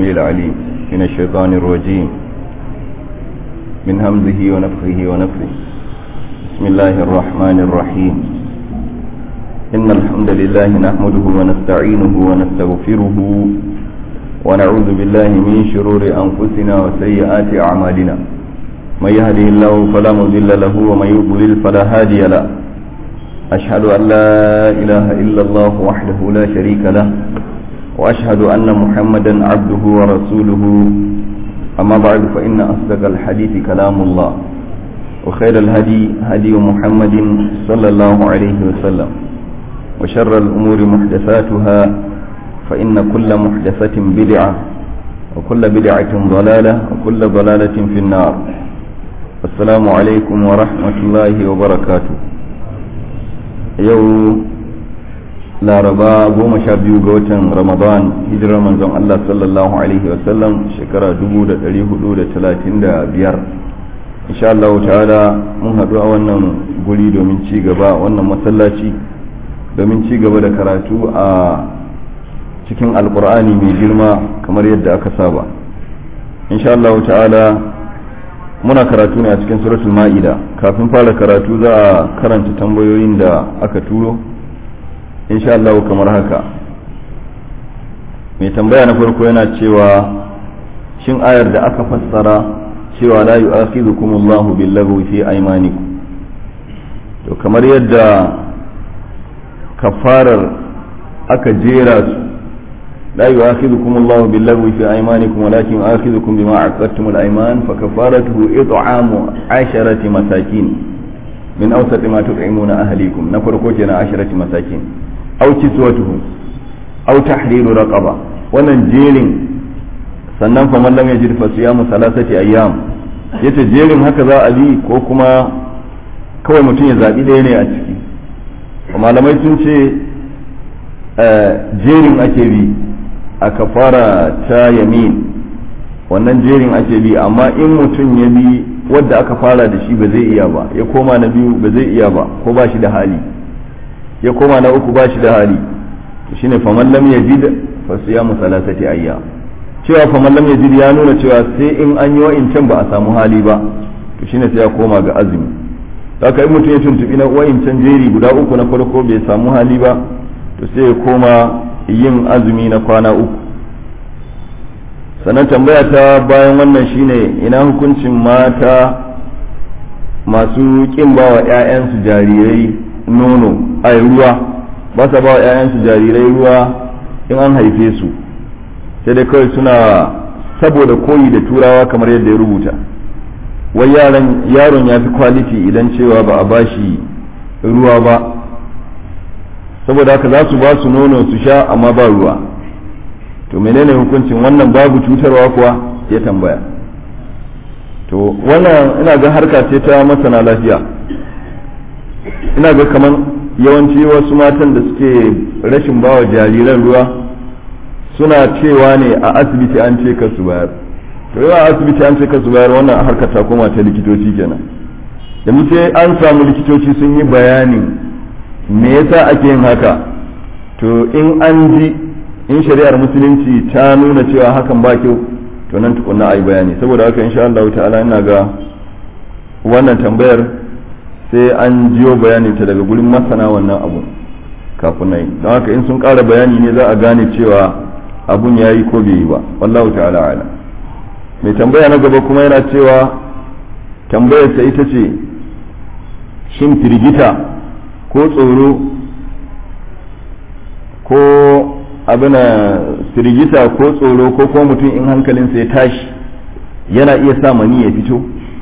السميع العليم من الشيطان الرجيم من همزه ونفخه ونفخه بسم الله الرحمن الرحيم إن الحمد لله نحمده ونستعينه ونستغفره ونعوذ بالله من شرور أنفسنا وسيئات أعمالنا من يهده الله فلا مضل له ومن يضلل فلا هادي له أشهد أن لا إله إلا الله وحده لا شريك له وأشهد أن محمدا عبده ورسوله أما بعد فإن أصدق الحديث كلام الله وخير الهدي هدي محمد صلى الله عليه وسلم وشر الأمور محدثاتها فإن كل محدثة بدعة وكل بدعة ضلالة وكل ضلالة في النار السلام عليكم ورحمة الله وبركاته يوم laraba goma sha biyu ga watan ramadan hijirar manzon Allah sallallahu alaihi wasallam shekara dubu da dari hudu da talatin da biyar insha Allah ta'ala mun haɗu a wannan guri domin ci gaba wannan masallaci domin ci gaba da karatu a cikin alkur'ani mai girma kamar yadda aka saba insha Allah ta'ala muna karatu ne a cikin suratul ma'ida kafin fara karatu za a karanta tambayoyin da aka turo insha Allah kamar haka mai tambaya na farko yana cewa shin ayar da aka fassara cewa la yu'akhidhukum Allahu bil-laghwi fi aymanikum to kamar yadda kafarar aka jera su la yu'akhidhukum Allahu bil-laghwi fi aymanikum walakin yu'akhidhukum bima 'aqadtum al-ayman fa kafaratuhu it'amu 'asharati masakin min awsati ma tut'imuna ahlikum na farko kenan 'asharati masakin aw kiswatuhum aw tahriru raqaba wannan jerin sannan fa man lam yajid fa siyamu salasati ayyam yace jerin haka za a bi ko kuma kawai mutum ya zabi ɗaya ne a ciki malamai sun ce jerin ake bi a kafara ta yamin wannan jerin ake bi amma in mutum ya bi wadda aka fara da shi ba zai iya ba ya koma na biyu ba zai iya ba ko ba shi da hali ya koma na uku ba shi da hali shine faman lam yajid fa siyamu salasati ayya cewa faman lam yajid ya nuna cewa sai in an yi wa'incan ba a samu hali ba to shine sai ya koma ga azumi haka in mutum ya tuntubi na wa'incan jeri guda uku na farko bai samu hali ba to sai ya koma yin azumi na kwana uku sannan tambaya ta bayan wannan shine ina hukuncin mata masu kin bawa 'ya'yansu jarirai nono a ruwa ba sa ba wa 'ya'yansu jarirai ruwa in an haife su sai dai kawai suna saboda koyi da turawa kamar yadda ya rubuta wai yaron ya fi kwaliti idan cewa ba a bashi ruwa ba saboda haka za su ba su nono su sha amma ba ruwa to menene hukuncin wannan babu cutarwa kuwa ya tambaya to wannan ina ga harka ce ta masana lafiya ina ga kamar yawanci wasu matan da suke rashin bawa jariran ruwa suna cewa ne a asibiti an ce kasu bayar to yawa asibiti an ce kasu bayar wannan harkar ta koma ta likitoci kenan da sai an samu likitoci sun yi bayanin me yasa ake yin haka to in an ji in shari'ar musulunci ta nuna cewa hakan ba kyau to nan tukunna a yi bayani saboda haka insha Allah ta'ala ina ga wannan tambayar sai an jiyo bayaninta daga gurin masana wannan abu kafin nan don haka in sun ƙara bayani ne za a gane cewa abun ya yi ko bai yi ba wallahu ta'ala ala mai tambaya na gaba kuma yana cewa tambayarsa ita ce shin firgita ko tsoro ko abina firgita ko tsoro ko kuma mutum in hankalinsa ya tashi yana iya sa mani ya fito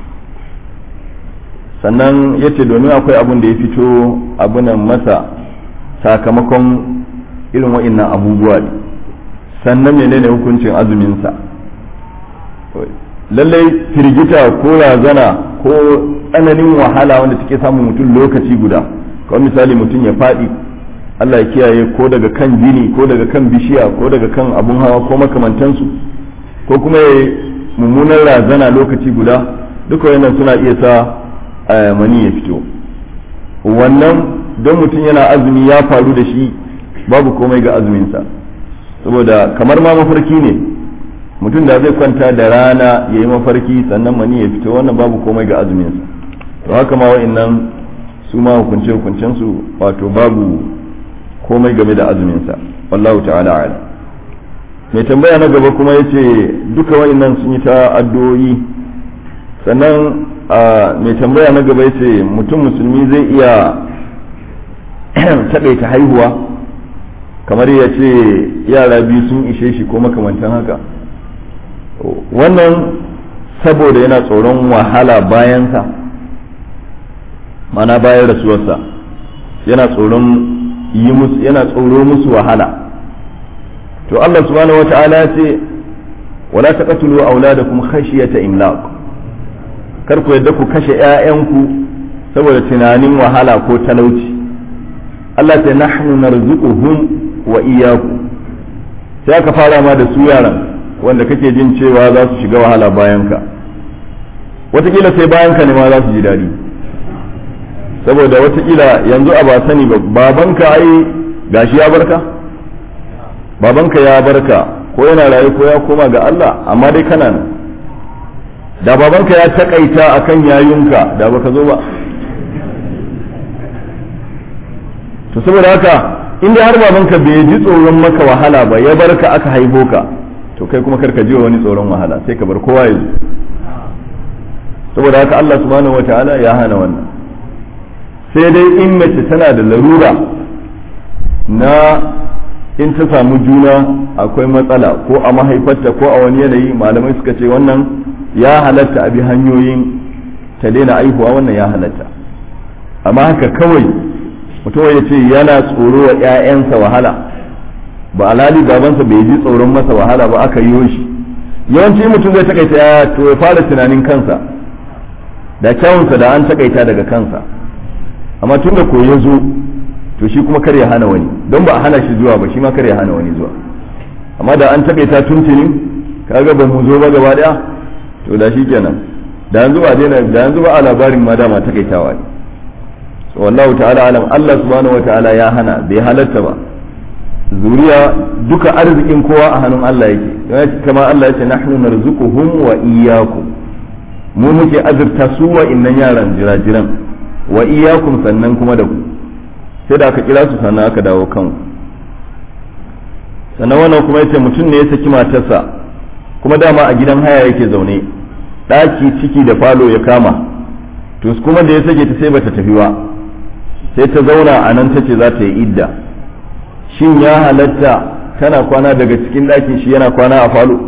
sannan ya ce domin akwai abun da ya fito abunan masa sakamakon irin wa'innan abubuwa ne sannan menene hukuncin azuminsa lallai firgita ko razana ko tsananin wahala wanda take samun mutum lokaci guda kawai misali mutum ya faɗi Allah ya kiyaye ko daga kan gini ko daga kan bishiya ko daga kan abun hawa ko makamantansu ko kuma ya mummunan razana lokaci guda duka wannan suna iya sa mani ya fito wannan don mutum yana azumi ya faru da shi babu komai ga azuminsa saboda kamar ma mafarki ne mutum da zai kwanta da rana ya yi mafarki sannan mani ya fito wannan babu komai ga azuminsa to haka ma wa'annan su ma hukunce hukuncensu wato babu komai game da azuminsa wallahu ta'ala ala mai tambaya na gaba kuma yace duka wa'annan sun yi ta addu'o'i sannan mai tambaya na gaba yace mutum musulmi zai iya taƙaita haihuwa kamar ya ce yara biyu sun ishe shi ko makamantan haka wannan saboda yana tsoron wahala bayansa mana bayan rasuwarsa yana tsoron yi musu yana tsoro musu wahala to Allah subhanahu wata'ala ya ce wala taqtulu auladakum khashyata imlaq kar ku yadda ku kashe ƴaƴanku saboda tunanin wahala ko talauci Allah ta nahnu narzuquhum wa iyyakum sai aka fara ma da su yaran wanda kake jin cewa za su shiga wahala bayan ka watakila sai bayan ka ne ma za su ji daɗi saboda watakila yanzu a ba sani ba babanka ai gashi ya barka babanka ya barka ko yana raye ko ya koma ga Allah amma dai kana nan da babanka ya takaita akan yayunka da baka zo ba to saboda haka inda har babanka bai ji tsoron maka wahala ba ya barka aka haifo ka to kai kuma karka ji wani tsoron wahala sai ka bar kowa ya zo saboda haka Allah subhanahu wataala ya hana wannan sai dai in mace tana da larura na in ta samu juna akwai matsala ko a mahaifarta ko a wani yanayi malamai suka ce wannan ya halatta a bi hanyoyin ta daina aihuwa wannan ya halatta amma haka kawai mutum ya ce yana tsoro wa 'ya'yansa wahala ba alali babansa bai ji tsoron masa wahala ba aka yi shi yawanci mutum zai takaita ya to ya fara tunanin kansa da kyawunsa da an takaita daga kansa amma tun da ko ya zo to shi kuma kar ya hana wani don ba a hana shi zuwa ba shi ma kar ya hana wani zuwa amma da an takaita tuntuni kaga ba mu zo ba gaba daya to da shi kenan da yanzu ba daina da yanzu ba a labarin ma dama takaitawa ne so wallahu ta'ala alam Allah subhanahu wa ta'ala ya hana bai halatta ba zuriya duka arzikin kowa a hannun Allah yake kama Allah yace nahnu narzuquhum wa iyyakum mu muke azurta su wa innan yaran jirajiran wa iyyakum sannan kuma da ku sai da aka kira su sannan aka dawo kan sannan wannan kuma yace mutum ne ya saki matarsa kuma dama a gidan haya yake zaune ɗaki ciki da falo ya kama to kuma da ya sake ta sai bata tafi ba sai ta zauna a nan tace za ta yi idda shin ya halatta tana kwana daga cikin ɗakin shi yana kwana a falo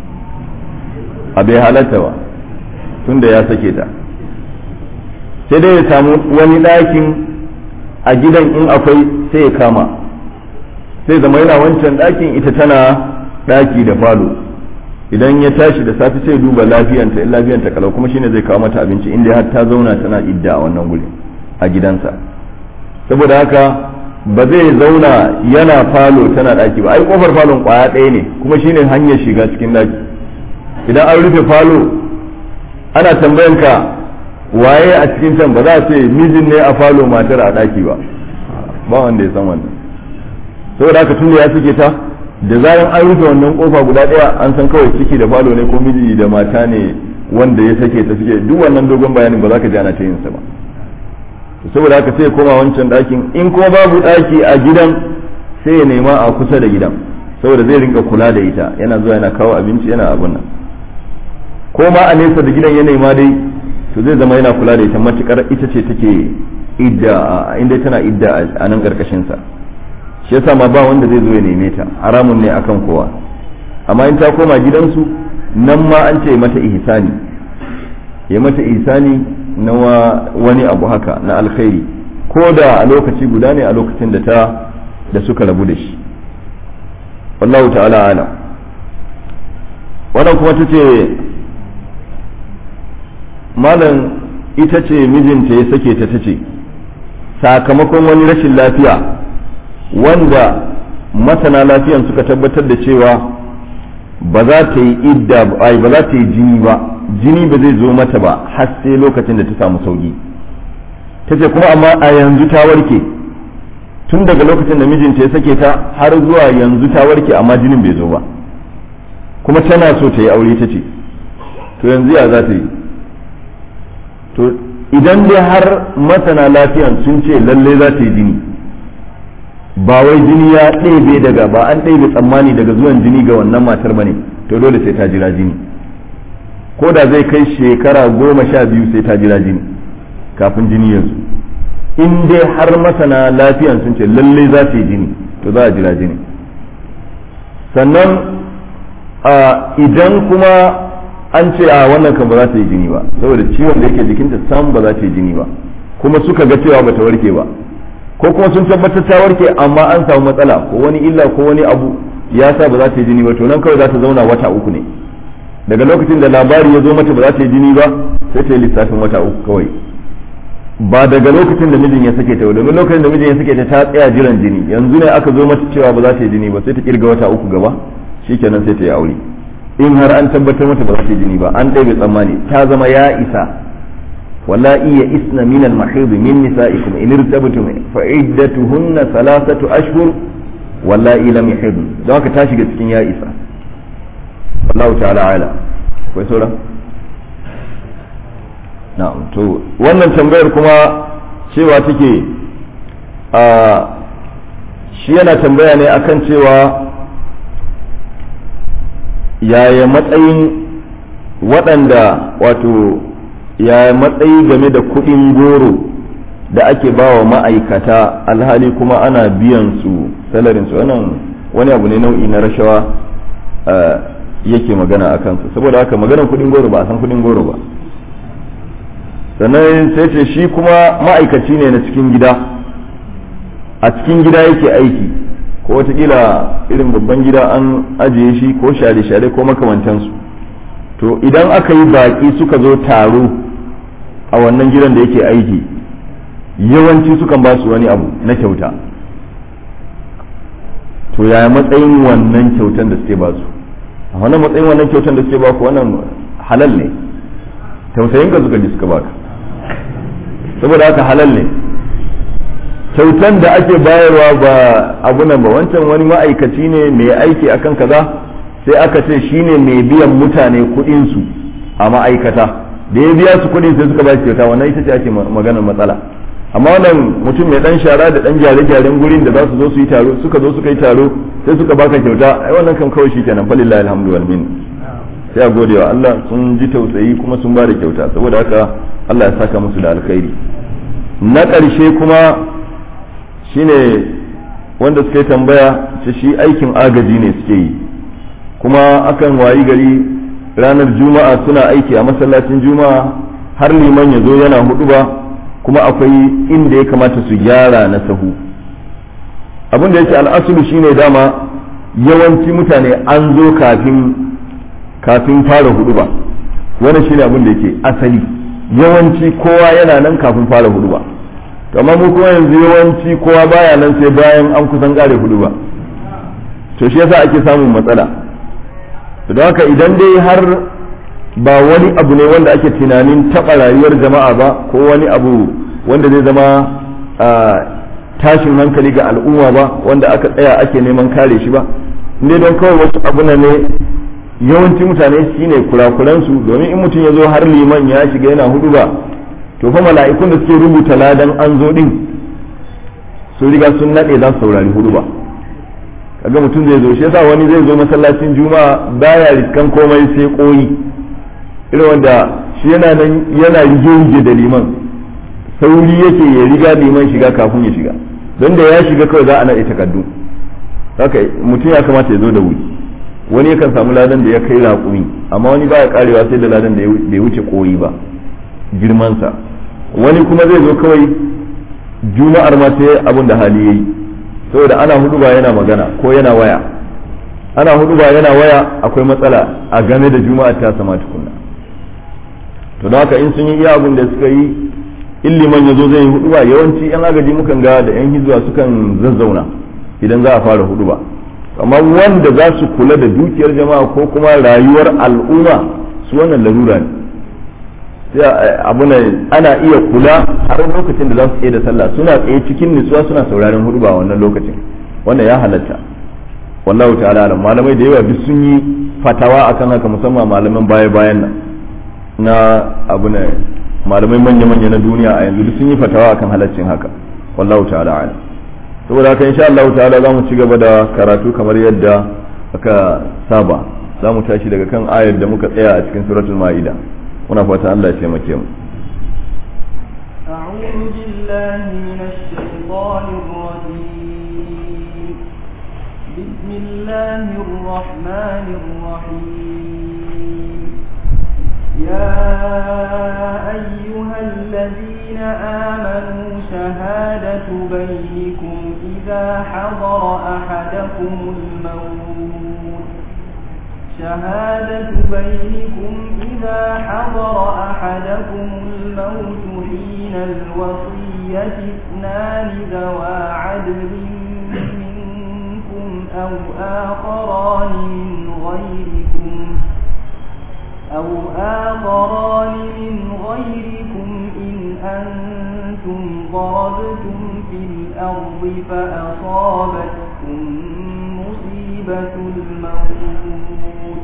a bai halatta ba tunda ya sake ta sai dai ya samu wani ɗakin a gidan in akwai sai ya kama sai zama yana wancan ɗakin ita tana ɗaki da falo idan ya tashi da safe sai duba lafiyanta in lafiyanta kalau kuma shine zai kawo mata abinci inda har ta zauna tana idda a wannan guri a gidansa saboda haka ba zai zauna yana falo tana ɗaki ba ai kofar falon kwaya ɗaya ne kuma shine hanyar shiga cikin ɗaki idan an rufe falo ana tambayanka waye a cikin can ba za a ce mijin ne a falo matar a ɗaki ba ba wanda ya san wannan saboda haka tun da ya suke ta da zaran an rufe wannan kofa guda ɗaya an san kawai ciki da falo ne ko miji da mata ne wanda ya sake ta suke duk wannan dogon bayanin ba za ka ji ana ta yin sa ba saboda haka sai ya koma wancan ɗakin in ko babu ɗaki a gidan sai ya nema a kusa da gidan saboda zai rinka kula da ita yana zuwa yana kawo abinci yana abun nan ko ma a nesa da gidan ya nema dai to zai zama yana kula da ita matukar ita ce take idda inda tana idda a nan karkashin sa shi yasa ma ba wanda zai zo ya neme ta haramun ne akan kowa amma in ta koma gidansu nan ma an ce mata ihsani ya mata ihsani na wani abu haka na alkhairi ko da a lokaci guda ne a lokacin da ta da suka rabu da shi wallahu ta'ala ala wannan kuma ta ce malam ita ce mijinta ya sake ta tace sakamakon wani rashin lafiya wanda masana lafiyan suka tabbatar da cewa ba za ta yi idda ba ba za ta yi jini ba jini ba zai zo mata ba har sai lokacin da ta samu sauki ta ce kuma amma a yanzu ta warke tun daga lokacin da mijinta ya sake ta har zuwa yanzu ta warke amma jinin bai zo ba kuma tana so ta yi aure ta ce to yanzu ya za ta yi to idan dai har masana lafiyan sun ce lalle za ta yi jini ba wai jini ya ɗebe daga ba an ɗebe tsammani daga zuwan jini ga wannan matar ba ne to dole sai ta jira jini ko da zai kai shekara goma sha biyu sai ta jira jini kafin jini yanzu in dai har masana lafiyan sun ce lalle za ta yi jini to za a jira jini sannan idan kuma an ce a wannan kan ba za ta yi jini ba saboda ciwon da yake jikinta sam ba za ta yi jini ba kuma suka ga cewa ba ta warke ba ko kuma sun tabbatar ta warke amma an samu matsala ko wani illa ko wani abu ya sa ba za ta yi jini ba to nan kawai za ta zauna wata uku ne daga lokacin da labari ya zo mata ba za ta yi jini ba sai ta yi lissafin wata uku kawai ba daga lokacin da mijin ya sake ta domin lokacin da mijin ya sake ta ta tsaya jiran jini yanzu ne aka zo mata cewa ba za ta yi jini ba sai ta kirga wata uku gaba shikenan sai ta yi aure in har an tabbatar mata ba za ta yi jini ba an ɗaya tsammani ta zama ya isa wala iya isna min al mahid min nisaikum in irtabtum fa iddatuhunna thalathatu ashhur wala lam yahid don haka ta shiga cikin ya isa wallahu ta'ala ala akwai sauran na'am to wannan tambayar kuma cewa take a shi yana tambaya ne akan cewa yaya matsayin waɗanda wato yaya matsayi game da kuɗin goro da ake ba wa ma'aikata alhali kuma ana biyan su salarin su wannan wani abu ne nau'i na rashawa yake magana a kansu saboda haka maganar kuɗin goro ba a san kuɗin goro ba sannan sai ce shi kuma ma'aikaci ne na cikin gida a cikin gida yake aiki ko watakila irin babban gida an ajiye shi ko share-share ko makamantansu to idan aka yi baƙi suka zo taro a wannan gidan da yake aiki yawanci sukan ba su wani abu na kyauta to yaya matsayin wannan kyautan da suke ba su a wannan matsayin wannan kyautan da suke ba ku wannan halal ne tausayin ka suka ji suka baka saboda haka halal ne kyautan da ake bayarwa ba abu nan ba wancan wani ma'aikaci ne mai aiki akan kaza sai aka ce shine mai biyan mutane kuɗin su a ma'aikata da ya biya su kuɗin sai suka ba shi kyauta wannan ita ce ake maganar matsala amma wannan mutum mai dan shara da dan gyare-gyaren gurin da za su zo su yi taro suka zo suka yi taro sai suka baka kyauta ai wannan kan kawai shi kenan falillahi alhamdu wal min sai a gode wa Allah sun ji tausayi kuma sun ba da kyauta saboda haka Allah ya saka musu da alkhairi na ƙarshe kuma shine wanda suka yi tambaya ce shi aikin agaji ne suke yi kuma akan wayi gari ranar juma'a suna aiki a masallacin juma'a har liman ya zo yana hudu ba kuma akwai inda ya kamata su gyara na sahu abin da yake al'asulu shine dama yawanci mutane an zo kafin kafin fara hudu ba wannan shine abin da yake asali yawanci kowa yana nan kafin fara hudu ba amma mu kuma yanzu yawanci kowa baya nan sai bayan an kusan kare hudu ba to shi yasa ake samun matsala don haka idan dai har ba wani abu ne wanda ake tunanin taɓa rayuwar jama'a ba ko wani abu wanda zai zama tashin hankali ga al'umma ba wanda aka tsaya ake neman kare shi ba ne don kawai wasu abu ne yawanci mutane shine kurakuransu domin in mutum ya zo har liman ya shiga yana hudu ba to fa mala'ikun da suke rubuta ladan an zo din su riga sun nade za su saurari hudu ba kaga mutum zai zo shi yasa wani zai zo masallacin juma'a baya riskan komai sai koyi irin wanda shi yana nan yana rige da liman sauri yake ya riga liman shiga kafin ya shiga don da ya shiga kawai za a naɗe takardu haka mutum ya kamata ya zo da wuri wani yakan samu ladan da ya kai raƙumi amma wani baya karewa sai da ladan da ya wuce koyi ba girmansa wani kuma zai zo kawai juma'ar ma sai abin da hali yayi saboda ana hudu ba yana magana ko yana waya ana hudu ba yana waya akwai matsala a game da juma'ar ta sama tukunna to don haka in sun yi iya abin da suka yi in liman ya zo zai yi hudu ba yawanci yan agaji mukan ga da yan hijira sukan zazzauna idan za a fara hudu ba amma wanda za su kula da dukiyar jama'a ko kuma rayuwar al'umma su wannan larura ne abu ne ana iya kula har lokacin da za su tsaye da sallah suna tsaye cikin nutsuwa suna sauraron hudu ba wannan lokacin wannan ya halatta wallahu ta'ala alam malamai da yawa duk sun yi fatawa akan haka musamman malaman baya bayan nan na abu ne malamai manya manya na duniya a yanzu duk sun yi fatawa akan halaccin haka wallahu ta'ala alam saboda haka insha Allah ta'ala za mu ci gaba da karatu kamar yadda aka saba za mu tashi daga kan ayar da muka tsaya a cikin suratul ma'ida muna fata Allah ya taimake mu أعوذ بالله من الشيطان الرجيم بسم الله الرحمن الرحيم يا أيها الذين آمنوا شهادة بينكم إذا حضر أحدكم الموت شهادة بينكم إذا حضر أحدكم الموت حين الوصية اثنان ذوى عدل منكم أو آخران من غيركم أو آخران من غيركم إن أنتم ضربتم في الأرض فأصابتكم مصيبة الموت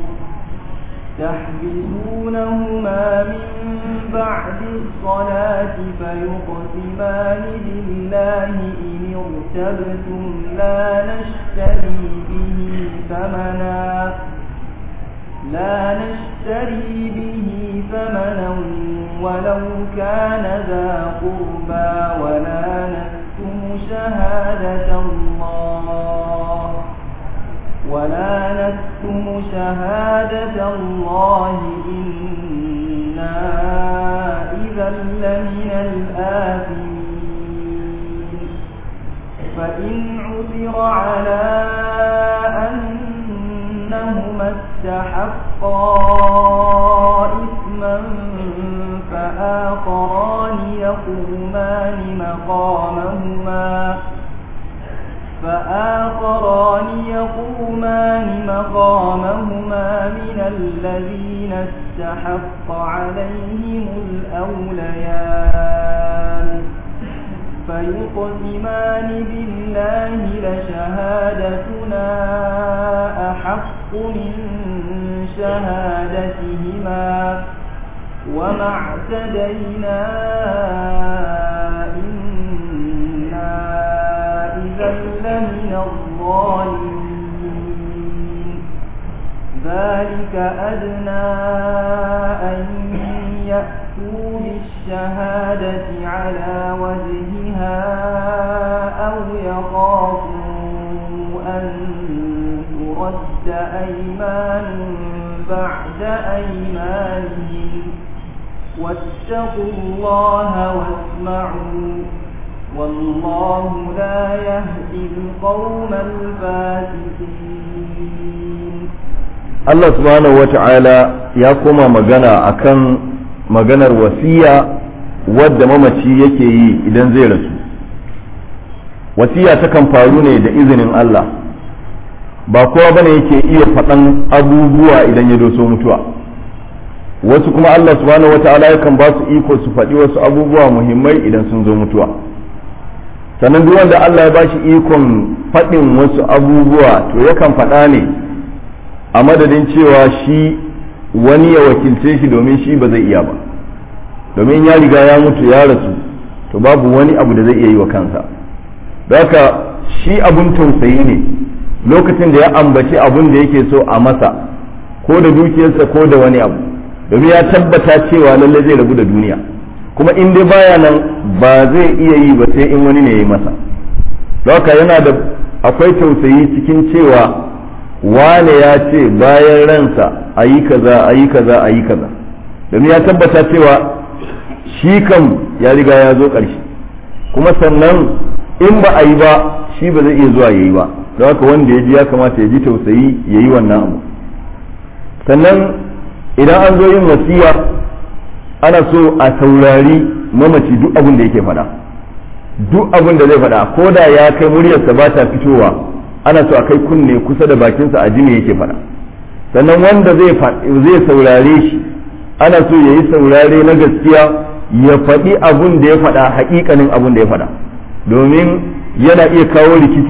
تحبسونهما من بعد الصلاة فيقسمان بالله إن ارتبتم لا نشتري به ثمنا لا نشتري به ثمنا ولو كان ذا قربى ولا نكتم شهادة الله ولا نكتم شهادة الله إنا إذا لمن الآثمين فإن عثر على أنهما استحقا إثما فآخران يقومان مقامهما فآخران يقومان مقامهما من الذين استحق عليهم الأوليان فيقسمان بالله لشهادتنا أحق من شهادتهما وما اعتدينا إنا إذا لمن الظالمين ذلك أدنى أن يأتوا بالشهادة على وجهها أو يخافوا أن ترد أيمان بعد أيمانهم واتقوا الله واسمعوا والله لا يهدي القوم الفاسقين Allah subhanahu wata'ala ya koma magana akan maganar wasiya wadda mamaci yake yi idan zai rasu wasiya takan faru ne da izinin Allah ba kowa bane yake iya faɗan abubuwa idan ya doso mutuwa wasu kuma Allah subhanahu wata'ala yakan ba su iko su faɗi wasu abubuwa muhimmai idan sun zo mutuwa sannan duk wanda Allah ya ba shi ikon faɗin wasu abubuwa to yakan faɗa ne a madadin cewa shi wani ya wakilce shi domin shi ba zai iya ba domin ya riga ya mutu ya rasu to babu wani abu da zai iya yi wa kansa da haka shi abun tausayi ne lokacin da ya ambaci abun da yake so a masa ko da dukiyarsa ko da wani abu domin ya tabbata cewa lallai zai rabu da duniya kuma in dai baya nan ba zai iya yi ba sai in wani ne ya yi masa haka yana da akwai tausayi cikin cewa wane ya ce bayan ransa a yi kaza a yi kaza a yi kaza domin ya tabbata cewa shi kam ya riga ya zo ƙarshe kuma sannan in ba a yi ba shi ba zai iya zuwa ya yi ba don haka wanda ya ji ya kamata ya ji tausayi ya yi wannan abu sannan idan an zo yin wasiya ana so a saurari mamaci duk abin da yake faɗa duk abin da zai faɗa ko da ya kai muryarsa ba ta fitowa ana so a kai kunne kusa da bakinsa a ji me yake faɗa sannan wanda zai saurare shi ana so ya yi saurare na gaskiya ya faɗi abun da ya faɗa haƙiƙanin abun da ya faɗa domin yana iya kawo rikici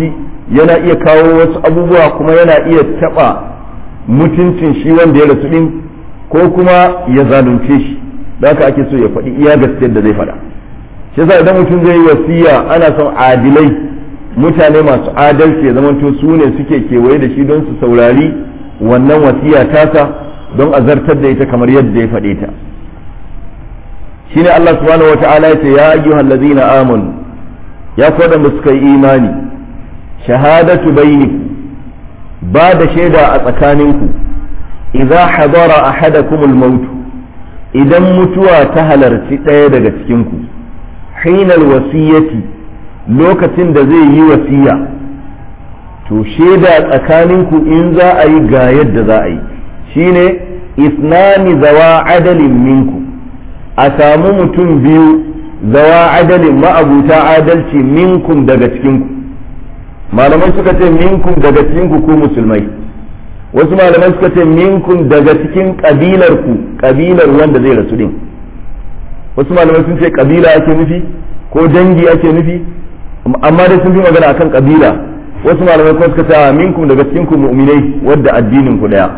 yana iya kawo wasu abubuwa kuma yana iya taɓa mutuncin shi wanda ya rasu ɗin ko kuma ya zalunce shi da haka ake so ya faɗi iya gaskiyar da zai faɗa shi yasa idan mutum zai yi wasiya ana son adilai mutane masu adalci ya zamanto su ne suke kewaye da shi don su saurari wannan wasiya tasa don a zartar da ita kamar yadda ya faɗe ta shine Allah subhanahu wata'ala ya ce ya ayyuhal ladzina amanu ya da suka yi imani shahadatu bainikum ba da shaida a tsakaninku idza hadara ahadakumul maut idan mutuwa ta halarci ɗaya daga cikinku hinal wasiyyati lokacin da zai yi wasiya to shaida tsakaninku in za a yi ga yadda za a yi shine isnani zawa adalin minku a samu mutum biyu zawa adalin ma'abuta adalci minkum daga cikinku malamai suka ce minkum daga cikinku ku musulmai wasu malamai suka ce minkum daga cikin kabilar ku kabilar wanda zai rasu din wasu malamai sun ce kabila ake nufi ko dangi ake nufi amma dai sun fi magana akan kabila wasu malamai kuma suka ce minkum daga cikin ku mu'minai wadda addinin ku daya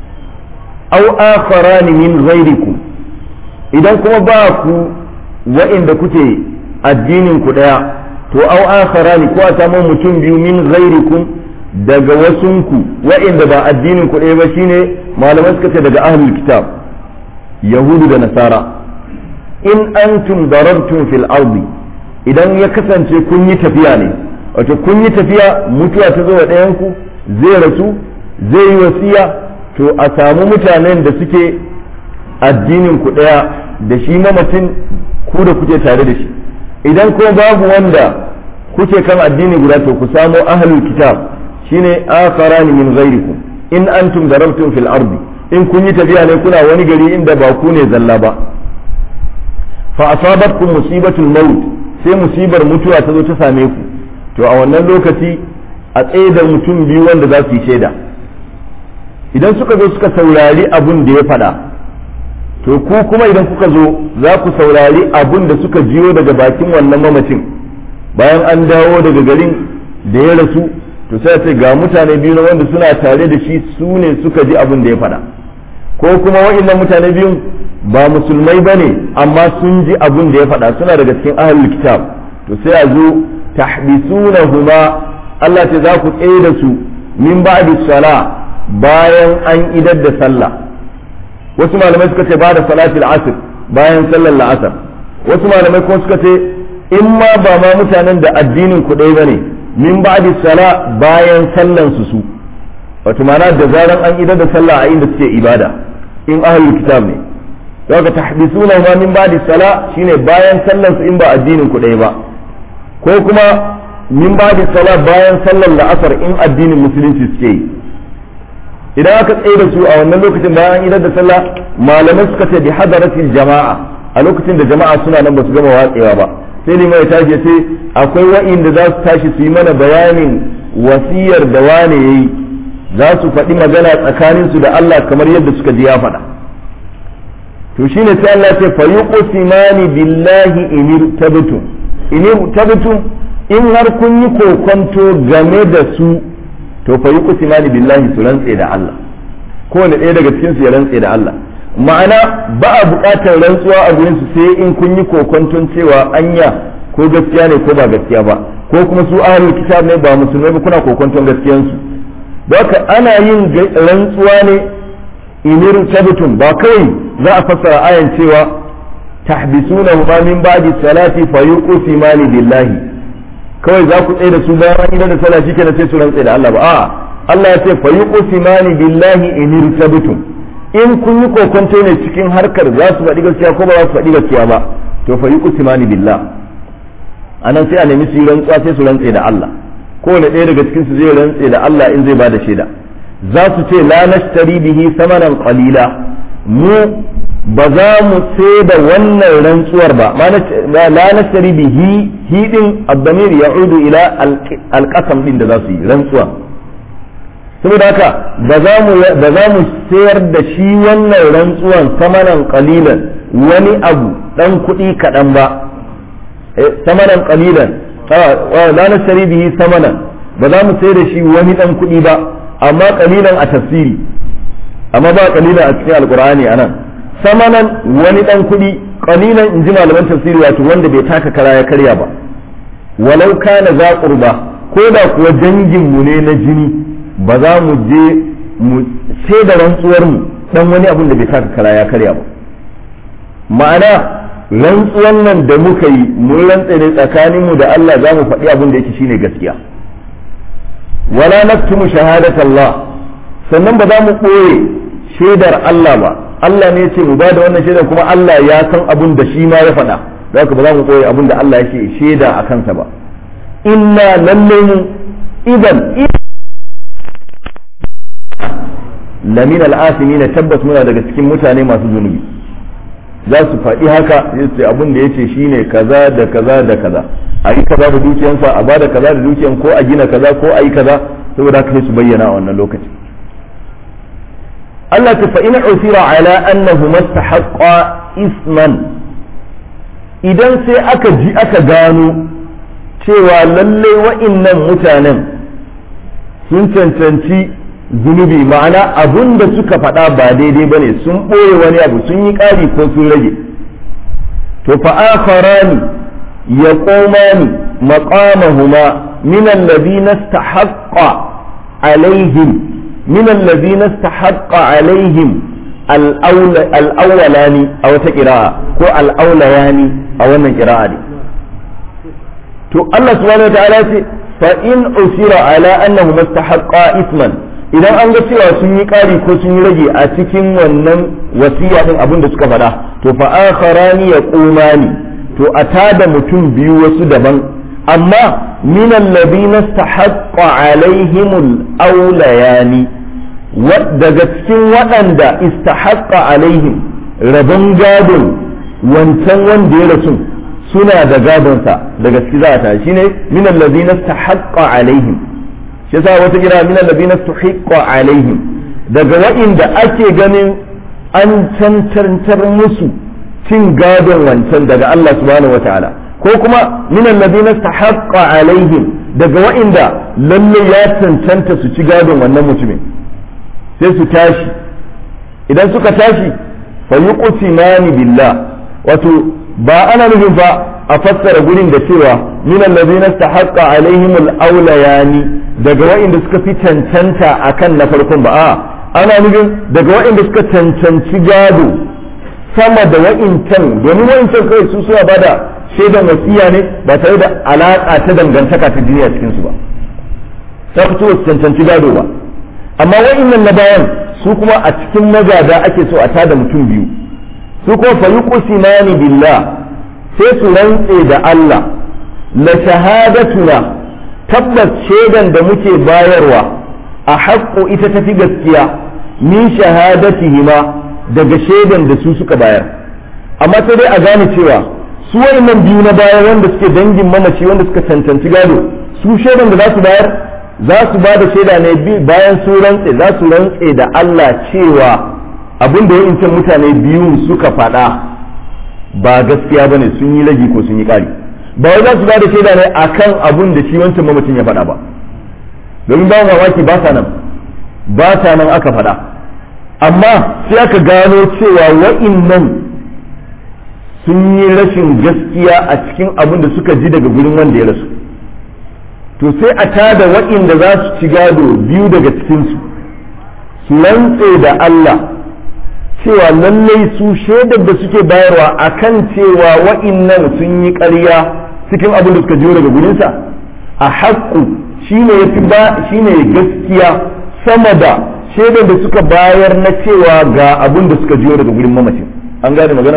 aw akharani min ghairikum idan kuma ba ku wa'inda kuke addinin ku daya to aw akharani ko a samu mutum biyu min ghairikum daga wasunku wa'inda ba addinin ku ɗaya ba shine malamai suka ce daga ahlul kitab yahudu da nasara in antum darabtum fil ardi idan ya kasance kun yi tafiya ne wato kun yi tafiya mutuwa ta zo wa ɗayanku zai rasu zai yi wasiya to a samu mutanen da suke addinin ku ɗaya da shi mamacin ku da kuke tare da shi idan ko babu wanda kuke kan addini guda to ku samo ahlul kitab shine akharani min ghairikum in antum darabtum fil ardi in kun yi tafiya ne kuna wani gari inda ba ku ne zalla ba fa asabatkum musibatul maut sai musibar mutuwa ta zo ta same ku to a wannan lokaci a tsaye da mutum biyu wanda za su yi shaida idan suka zo suka saurari abun da ya faɗa to ku kuma idan kuka zo za ku saurari abun da suka jiyo daga bakin wannan mamacin bayan an dawo daga garin da ya rasu to sai ce ga mutane biyu na wanda suna tare da shi su ne suka ji abin da ya faɗa ko kuma wa'annan mutane biyun ba musulmai ba ne amma sun ji abin da ya faɗa suna daga cikin ahlul kitab to sai a zo tahbisunahuma Allah ce za ku tsaye da su min ba'di sala bayan an idar da sallah wasu malamai suka ce ba da salatul asr bayan sallar la'asar wasu malamai kuma suka ce in ma ba ma mutanen da addinin ku ɗaya bane min ba'di sala bayan sallan su su wato ma'ana da zaran an idar da sallah a inda suke ibada in ahlul kitab ne daga tahbisuna ma min ba'di sala shine bayan sallan su in ba addinin ku ɗaya ba ko kuma min ba'di sala bayan sallan la'asar in addinin musulunci suke yi idan aka tsaye da su a wannan lokacin bayan an idar da sallah malamai suka ce bi hadaratil jama'a a lokacin da jama'a suna nan ba su gama watsewa ba sai liman ya tashi ce akwai wa'inda za su tashi su yi mana bayanin wasiyar da wane ya yi za su faɗi magana tsakanin su da Allah kamar yadda suka ji ya faɗa to shine sai Allah ce fa yuqsimani billahi in tabtum in tabtum in har kun yi kokonto game da su to fa yuqsimani billahi su rantse da Allah kowane ɗaya daga cikin su ya rantse da Allah ma'ana ba a buƙatar rantsuwa a gurin su sai in kun yi kokonton cewa anya ko gaskiya ne ko ba gaskiya ba ko kuma su ahlul kitab ne ba musulmai ba kuna kokonton gaskiyan su haka ana yin rantsuwa ne inir tabtum ba kai za a fassara ayan cewa tahbisuna ma min ba'di salati fa yuqsimani billahi kawai za ku tsaye da su bayan an idan da sallah shikenan sai su rantse da Allah ba a'a Allah ya ce fa yuqsimani billahi inir tabtum in kun yi kokonto ne cikin harkar za su faɗi gaskiya ko ba za su faɗi gaskiya ba to fa yuqsimani billah anan sai a nemi su yi rantsuwa sai su rantse da Allah kowane ɗaya daga cikin su zai rantse da Allah in zai bada shaida za su ce la nashtari bihi samanan qalila mu ba za mu sai da wannan rantsuwar ba la nashtari bihi hidin abdamir ya'udu ila alqasam din da za su yi rantsuwa saboda haka ba za mu sayar da shi wannan rantsuwan samanan kalilan wani abu dan kuɗi kaɗan ba samanan kalilan la nashtari bihi samanan ba za mu sai da shi wani dan kuɗi ba amma kalilan a tafsiri amma ba kalilan a cikin alqur'ani anan samanan wani dan kuɗi kalilan in ji malaman tafsiri wato wanda bai taka kara ya karya ba walau kana za qurba ko da kuwa dangin mu ne na jini ba za mu je mu sai da rantsuwar mu dan wani abin da bai taka kara ya karya ba ma'ana rantsuwan nan da muka yi mun rantsa ne tsakaninmu da Allah za mu faɗi abin da yake shine gaskiya wala naktumu shahadat Allah sannan ba za mu ɓoye shaidar Allah ba Allah ne ce mu ba da wannan shaidar kuma Allah ya san abin da shi ma ya faɗa da haka ba za mu ɓoye abin da Allah yake shaida a kansa ba inna lalle mu idan lamin al'asimi na tabbas muna daga cikin mutane masu zunubi za su faɗi haka ya ce abin da ya ce shi ne kaza da kaza da kaza a yi kaza da dukiyansa a ba da kaza da dukiyan ko a gina kaza ko a yi kaza saboda haka sai su bayyana a wannan lokaci Allah ta fa'ina usira ala annahu mastahaqqa isman idan sai aka ji aka gano cewa lalle wa'innan mutanen sun cancanci zunubi ma'ana abun da suka faɗa ba daidai bane sun ɓoye wani abu sun yi ƙari ko sun rage to fa akharani yaqumani maqamahuma min alladhina istahaqqa alaihim min alladhina istahaqqa alaihim al-awwalani a wata qira'a ko al-awlayani a wannan qira'a ne to Allah subhanahu wa ta'ala ce fa in usira ala annahu mustahaqqa isman idan an ga cewa sun yi ƙari ko sun yi rage a cikin wannan wasiya din abin da suka faɗa to fa akharani yaqumani to a tada mutum biyu wasu daban amma min alladhina istahaqqa alaihimul awlayani daga cikin waɗanda istahaqqa alaihim rabon gadon wancan wanda ya rasu suna da gadonsa daga ciki za ta shine min alladhina istahaqqa alaihim shi yasa wata kira min alladhina tuhiqqa alaihim daga wa'inda ake ganin an cancantar musu cin gadon wancan daga Allah subhanahu wataala ko kuma min alladhina tahaqqa alaihim daga wa'inda lalle ya cancanta su ci gadon wannan mutumin sai su tashi idan suka tashi fa yuqsimani billah wato ba ana nufin fa a fassara gurin da cewa min allazina istahaqqa alaihim al-awlayani daga wa'inda suka fi cancanta akan na farkon ba a ana nufin daga wa'inda suka cancanci gado sama da wa'incan domin wa'incan kai su suna bada shaidan wasiya ne ba tare da alaka ta dangantaka ta duniya cikin su ba sai ku su cancanci gado ba amma wa'innan na bayan su kuma a cikin magada ake so a tada mutum biyu su kuma fa yuqsimani billah sai su rantse da Allah la shahadatuna tabbas shaidan da muke bayarwa a haƙƙo ita tafi gaskiya min shahadatihima daga shaidan da su suka bayar amma sai dai a gane cewa su wayannan biyu na baya wanda suke dangin mamaci wanda suka cancanci gado su shaidan da za su bayar za su ba da shaida ne bayan su rantse za su rantse da Allah cewa abin da yawancin mutane biyu suka faɗa ba gaskiya bane sun yi lagi ko sun yi ƙari ba wai za su ba da shaida ne akan abun da shi wancan mamacin ya faɗa ba domin ba mamaki ba sa nan ba sa nan aka faɗa amma sai aka gano cewa wa'innan sun yi rashin gaskiya a cikin abin da suka ji daga gurin wanda ya rasu to sai a tada wa'inda za su ci gado biyu daga cikinsu su rantse da Allah cewa lallai su shaidar da suke bayarwa akan cewa wa'innan sun yi ƙarya cikin abin da suka jiyo daga gurinsa a haƙƙu shine yafi ba shine gaskiya sama da shaidar da suka bayar na cewa ga abin da suka jiyo daga gurin mamacin an gane magana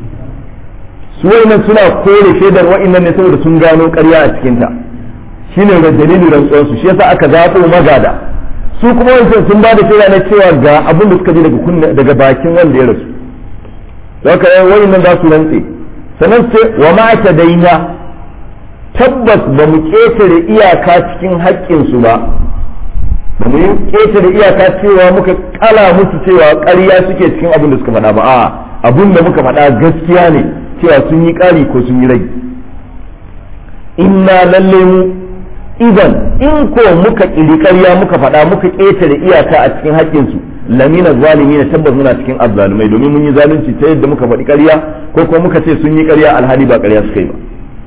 su wa'innan suna kore shaidar wa'innan ne saboda sun gano ƙarya a cikinta shine da dalilin rantsuwarsu shi yasa aka zaɓo magada su kuma wancan sun ba da shaida na cewa ga abin da suka ji daga kunna daga bakin wanda ya rasu haka yan wani nan za su rantse sannan sai wa ma ta daina tabbas ba mu ƙetare iyaka cikin haƙƙinsu ba ba mu ƙetare iyaka cewa muka kala musu cewa ƙarya suke cikin abin da suka faɗa ba a abin da muka faɗa gaskiya ne cewa sun yi ƙari ko sun yi rai inna lalle mu idan in ko muka ƙiri ƙarya muka faɗa muka ƙetare iyaka a cikin haƙƙinsu lamina zalimi na tabbas muna cikin azzalumai domin mun yi zalunci ta yadda muka faɗi ƙarya ko kuma muka ce sun yi ƙarya alhali ba ƙarya suka yi ba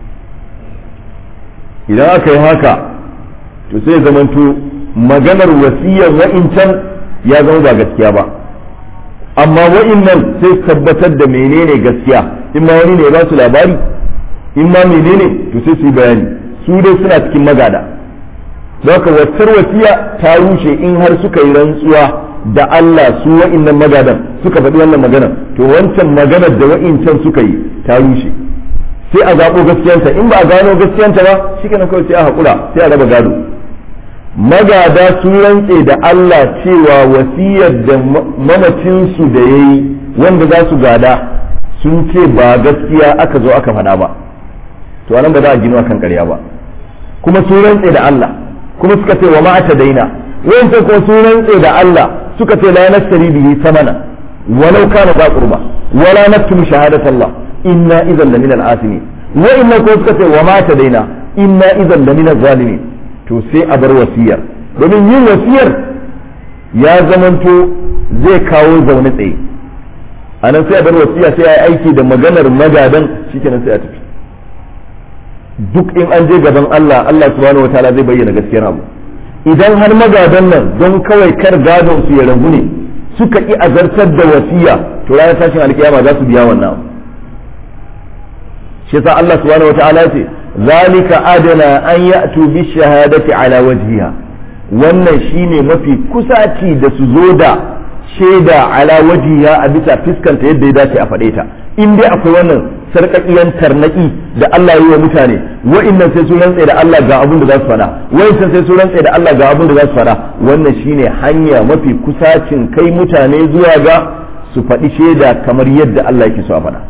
idan aka yi haka to sai zamanto maganar wasiyar wa'incan ya zama ba gaskiya ba amma wa'innan sai tabbatar da menene gaskiya in ma wani ne ya ba su labari in ma menene to sai su yi bayani su dai suna cikin magada don ka waccar wasiya ta rushe in har suka yi rantsuwa da Allah su wa'innan magadan suka faɗi wannan maganar to wancan maganar da wa'incan suka yi ta rushe sai a zaɓo gaskiyanta in ba a gano gaskiyanta ba shi kenan kawai sai a haƙura sai a raba gado magada sun rantse da Allah cewa wasiyar da mamacinsu da ya yi wanda za su gada sun ce ba gaskiya aka zo aka faɗa ba to anan ba za a gino akan ƙarya ba kuma sun rantse da Allah kuma suka ce wa ma'ata daina wancan kuma sun rantse da Allah suka ce la nastari bihi samana walau kana za qurba wala naktumu shahadat Allah inna idan lamina al-asimin wa inna kuma suka ce wa ma'ata daina inna idan lamina zalimin to sai a bar wasiyar domin yin wasiyar ya zamanto zai kawo zaune tsaye a nan sai a bar wasiya sai a yi aiki da maganar magadan shikenan sai a tafi duk in an je gaban Allah Allah subhanahu wataala zai bayyana gaskiyar abu idan har magadan nan don kawai kar gadon su ya ragu ne suka ki azartar da wasiya to ranar tashin alkiyama za su biya wannan abu shi yasa Allah subhanahu wataala ce zalika adana an ya'tu bi shahadati ala wajhiha wannan shine mafi kusaci da su zo da shaida ala wajiha a bisa fiskanta yadda ya dace a faɗe ta in dai akwai wannan sarƙaƙiyan tarnaki da Allah yi wa mutane wa'innan sai su rantse da Allah ga abin da za su faɗa wa'innan sai su rantse da Allah ga abin da za su faɗa wannan shine hanya mafi kusacin kai mutane zuwa ga su faɗi shaida kamar yadda Allah yake so a faɗa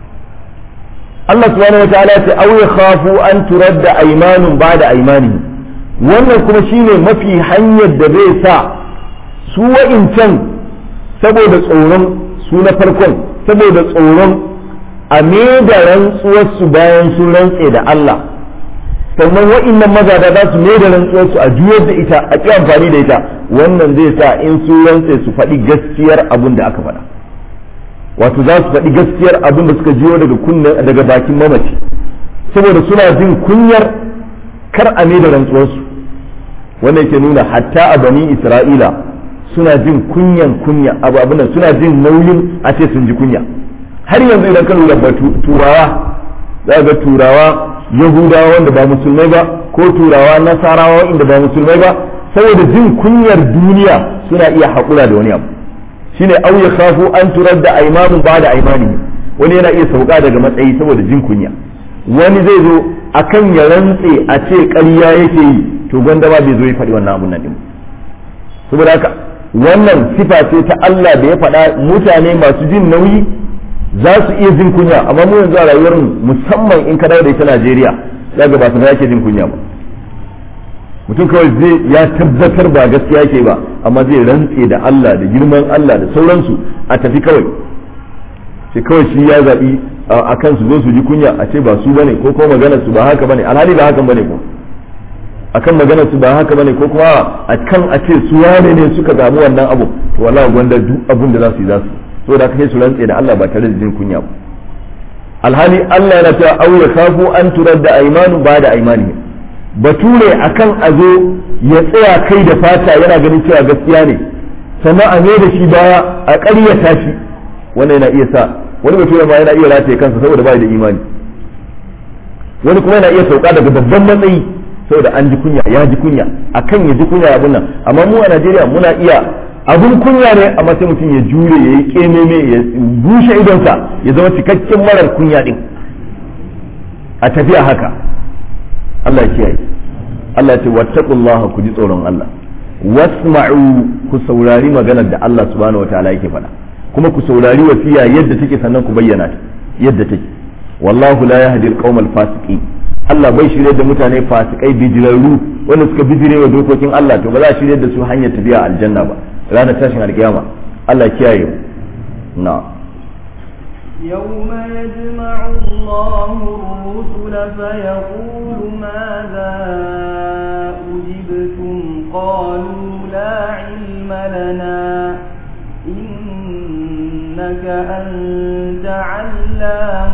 Allah subhanahu wataala ya ce aw yakhafu an turadda aymanun ba'da aymanihim wannan kuma shine mafi hanyar da zai sa su wa'incan saboda tsoron su na farkon saboda tsoron a da rantsuwarsu bayan sun rantse da Allah sannan wa'innan magada za su da rantsuwarsu a juyar da ita a ƙi amfani da ita wannan zai sa in sun rantse su faɗi gaskiyar abin da aka faɗa wato za su faɗi gaskiyar abin da suka jiyo daga kunnen daga bakin mamaci saboda suna jin kunyar kar a da rantsuwarsu wannan yake nuna hatta a bani isra'ila suna jin kunyan kunya abu abin suna jin nauyin a ce sun ji kunya har yanzu idan ka lura ba turawa za ga turawa yahudawa wanda ba musulmai ba ko turawa nasarawa inda ba musulmai ba saboda jin kunyar duniya suna iya haƙura da wani abu shine au ya khafu an turar da aimanun ba da aimani wani yana iya sauka daga matsayi saboda jin kunya wani zai zo akan ya rantse a ce ƙarya yake yi to gwanda ba bai zo ya faɗi wannan abun nan din saboda haka wannan sifa ce ta Allah da ya faɗa mutane masu jin nauyi za su iya jin kunya amma mu yanzu a rayuwar musamman in ka dawo da ita Najeriya za ga ba su yake jin kunya ba mutum kawai zai ya tabbatar ba gaskiya yake ba amma zai rantse da Allah da girman Allah da sauransu a tafi kawai sai kawai shi ya zaɓi a kan su zo su ji kunya a ce ba su bane ko kuma maganar su ba haka bane alhali ba hakan bane ko akan maganar su ba haka bane ko kuma a kan a ce su wane ne suka samu wannan abu to wallahi gwanda duk abin da za su yi za su saboda haka sai su rantse da Allah ba tare da jin kunya ba alhali Allah yana cewa aw yakhafu an turadda aymanu ba da aymanihim bature akan a zo ya tsaya kai da fata yana ganin cewa gaskiya ne sannan a da shi baya a ƙaryata shi wannan yana iya sa wani bature ma yana iya rataye kansa saboda bai da imani wani kuma yana iya sauka daga babban matsayi saboda an ji kunya ya ji kunya akan ya ji kunya abun nan amma mu a Najeriya muna iya abun kunya ne amma sai mutum ya jure ya yi kememe ya bushe idonsa ya zama cikakken marar kunya din a tafiya haka Allah ya kiyaye Allah ya ce wattaqullaha ku ji tsoron Allah wasma'u ku saurari maganar da Allah subhanahu wataala yake faɗa kuma ku saurari wasiya yadda take sannan ku bayyana ta yadda take wallahu la yahdi al fasiqin Allah bai shirye da mutane fasikai bijirarru wanda suka bijire wa dokokin Allah to ba za a shirye da su hanyar tafiya aljanna ba ranar tashin alkiyama Allah kiyaye mu na يوم يجمع الله الرسل فيقول ماذا أجبتم قالوا لا علم لنا إنك أنت علام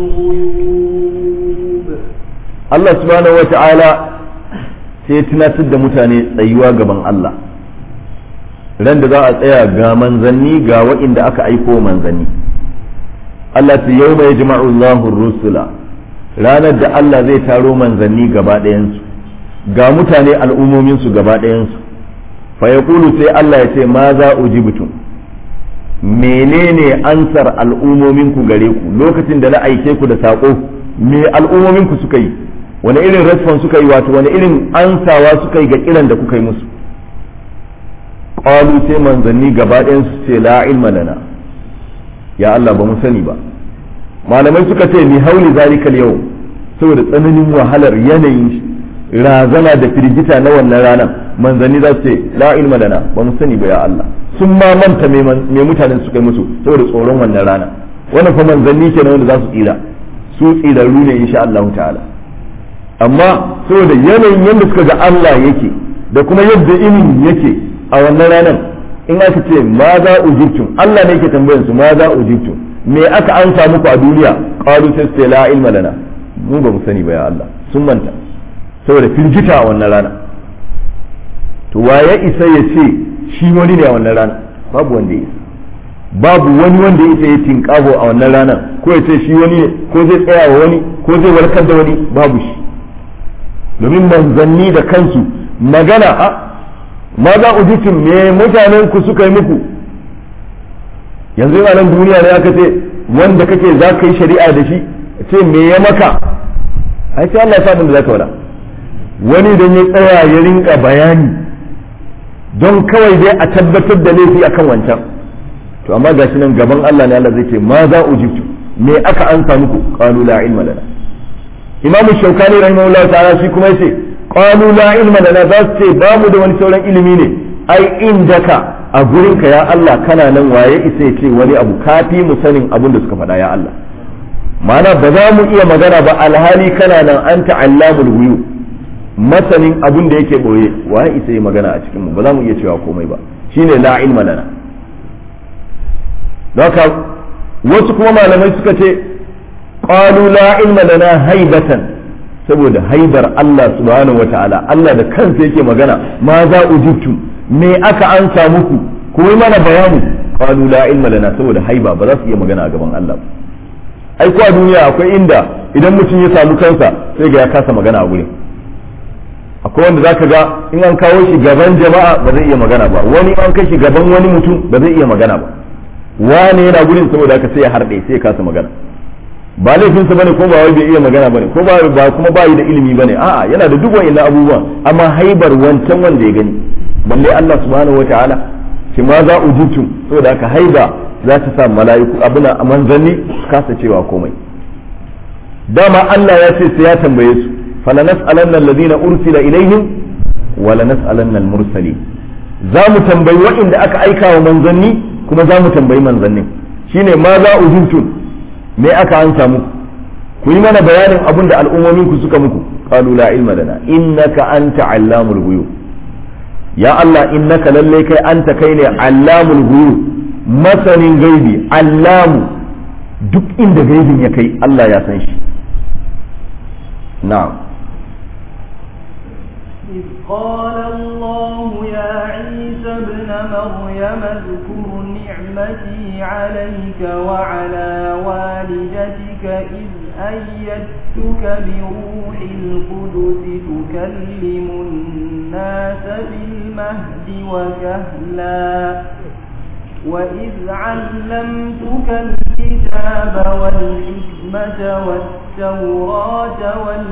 الغيوب Allah subhanahu wa ta'ala sai tunatar da mutane tsayuwa gaban Allah ran da za a tsaya ga manzanni ga wa'inda aka aiko manzanni Allah ta yau mai jima'ullahu rusula ranar da Allah zai taro manzanni gaba ɗayansu ga mutane al'ummominsu gaba ɗayansu fa ya sai Allah ya ce ma za ujibtum menene ansar al'ummominku gare ku lokacin da na aike ku da saƙo me al'ummominku suka yi wani irin response suka yi wato wani irin ansawa suka yi ga kiran da kuka yi musu qalu sai manzanni gaba ɗayan su ce la ilma lana ya Allah ba mu sani ba malamai suka ce ni hauli zalikal yau saboda tsananin wahalar yanayin razana da firgita na wannan ranar manzanni za su ce la ilma lana ba mu sani ba ya Allah sun ma manta me mutanen suka yi musu saboda tsoron wannan rana wannan fa manzanni kenan wanda za su tsira su tsirarru ne insha Allah ta'ala amma saboda yanayin yadda suka ga Allah yake da kuma yadda inin yake a wannan ranar in aka ce ma za ujibtum Allah ne yake tambayar su ma za ujibtum me aka ansa muku a duniya qalu sai su la ilma lana mu ba mu sani ba ya Allah sun manta saboda firgita a wannan rana to waye isa ya ce shi wani ne a wannan rana babu wanda ya isa babu wani wanda ya isa ya tinkaho a wannan rana ko ya ce shi wani ne ko zai tsaya wa wani ko zai warkar da wani babu shi domin manzanni da kansu magana a ma za ujitum me mutanen ku suka yi muku yanzu a nan duniya ne aka ce wanda kake za ka yi shari'a da shi ce me ya maka ai sai Allah ya da za ka wada wani idan ya tsaya ya rinka bayani don kawai dai a tabbatar da laifi akan wancan to amma gashi nan gaban Allah ne Allah zai ce ma za ujibtu me aka ansa muku qalu la ilma lana imam shaukani rahimahullah ta'ala shi kuma yace qalu la ilma lana za su ce ba mu da wani sauran ilimi ne ai indaka a gurinka ya Allah kana nan waye isa ya ce wani abu kafi mu sanin abin da suka faɗa ya Allah ma'ana ba za mu iya magana ba alhali kana nan anta allamul ghuyub masanin abin da yake boye waye isa ya magana a cikin mu ba za mu iya cewa komai ba shine la ilma lana haka wasu kuma malamai suka ce qalu la ilma lana haibatan saboda haibar Allah subhanahu wataala Allah da kansa yake magana ma za ujibtum me aka ansa muku ku yi mana bayani qalu la ilma lana saboda haiba ba za su iya magana a gaban Allah ai ko a duniya akwai inda idan mutum ya samu kansa sai ga ya kasa magana a gurin akwai wanda zaka ga in an kawo shi gaban jama'a ba zai iya magana ba wani an kai shi gaban wani mutum ba zai iya magana ba wane yana gurin saboda haka sai ya harɗe sai ya kasa magana ba laifinsa bane ko ba wai bai iya magana bane ko ba ba kuma ba yi da ilimi bane a'a yana da duk wa'annan abubuwan amma haibar wancan wanda ya gani balle Allah subhanahu wataala shi ma za ujitum saboda haka haiba za ta sa mala'iku abuna a manzanni kasa cewa komai dama Allah ya ce sai ya tambaye su fala nas'alanna alladhina ursila ilaihim wa la nas'alanna al-mursalin za mu tambayi waɗanda aka aika wa manzanni kuma za mu tambayi manzannin shine ma za ujibtum me aka ansa muku ku yi mana bayanin abin da al'ummomin ku suka muku qalu la ilma lana innaka anta allamul ghuyub ya Allah innaka lalle kai anta kai ne allamul ghuyub masanin gaibi allamu duk inda gaibin ya kai Allah ya san shi na'am إذ قال الله يا عيسى ابن مريم اذكر نعمتي عليك وعلى والدتك إذ أيدتك بروح القدس تكلم الناس بالمهد وكهلا وإذ علمتك الكتاب والحكمة والتوراة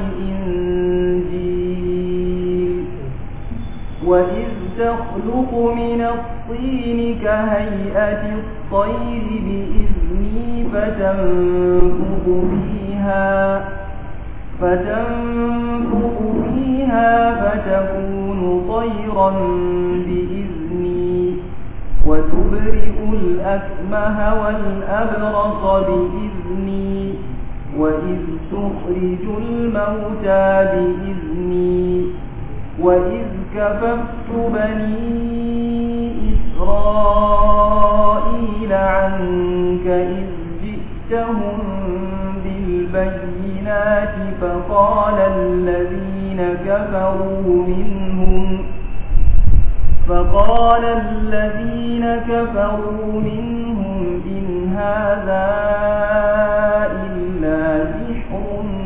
والإنجيل وإذ تخلق من الطين كهيئة الطير بإذني فتنفخ فيها فتنفخ فيها فتكون طيرا بإذني وتبرئ الأكمه والأبرص بإذني وإذ تخرج الموتى بإذني وإذ كففت بني إسرائيل عنك إذ جئتهم بالبينات فقال الذين كفروا منهم فقال الذين كفروا منهم إن هذا إلا سحر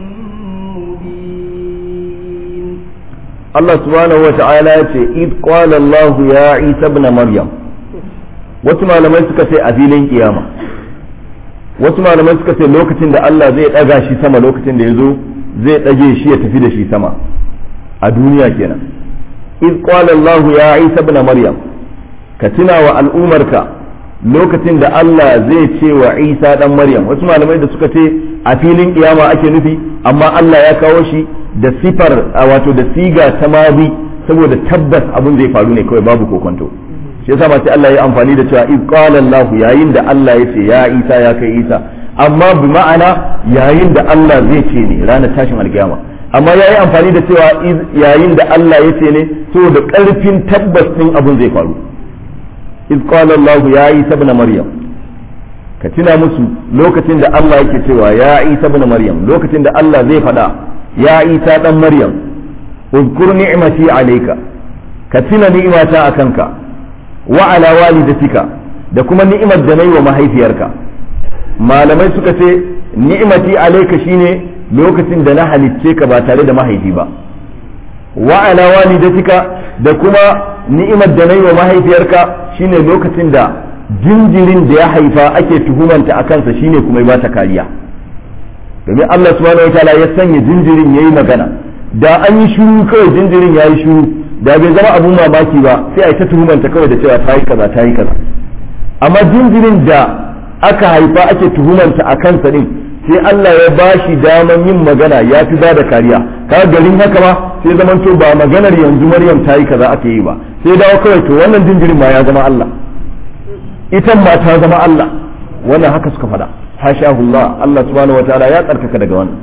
مبين Allah subhanahu wa ta'ala ya ce id qala Allah ya Isa ibn Maryam wasu malamai suka ce a filin kiyama wasu malamai suka ce lokacin da Allah zai daga shi sama lokacin da ya zo zai dage shi ya tafi da shi sama a duniya kenan id qala Allah ya Isa ibn Maryam ka tuna wa al'umarka lokacin da Allah zai ce wa Isa dan Maryam wasu malamai da suka ce a filin kiyama ake nufi amma Allah ya kawo shi da sifar wato da siga ta mazi saboda tabbas abin zai faru ne kawai babu kokonto shi yasa ma sai Allah ya amfani da cewa id qala Allah yayin da Allah ya ce ya Isa ya kai Isa amma bi ma'ana yayin da Allah zai ce ne ranar tashin alkiyama amma yayi amfani da cewa yayin da Allah ya ce ne saboda karfin tabbas din abin zai faru id qala Allah ya Isa ibn Maryam ka tuna musu lokacin da Allah yake cewa ya Isa ibn Maryam lokacin da Allah zai faɗa ya Isa dan Maryam uzkur ni'mati alayka ka tuna ni'imata akanka wa ala walidatika da kuma ni'imar da nayi wa mahaifiyarka malamai suka ce ni'mati alayka shine lokacin da na halicce ka ba tare da mahaifi ba wa ala walidatika da kuma ni'imar da nayi wa mahaifiyarka shine lokacin da jinjirin da ya haifa ake tuhumanta a kansa shine kuma ya bata kariya domin Allah subhanahu wataala ya sanya jinjirin yayi magana da an yi shiru kawai jinjirin yayi shiru da bai zama abun mamaki ba sai a yi ta tuhumanta kawai da cewa ta yi kaza ta yi kaza amma jinjirin da aka haifa ake tuhumanta a kansa din sai Allah ya ba shi daman yin magana ya fi ba da kariya kaga garin haka ma sai zaman to ba maganar yanzu Maryam ta yi kaza ake yi ba sai dawo kawai to wannan jinjirin ma ya zama Allah ita ma ta zama Allah wannan haka suka faɗa hashahullah Allah subhanahu wataala ya tsarkaka daga wannan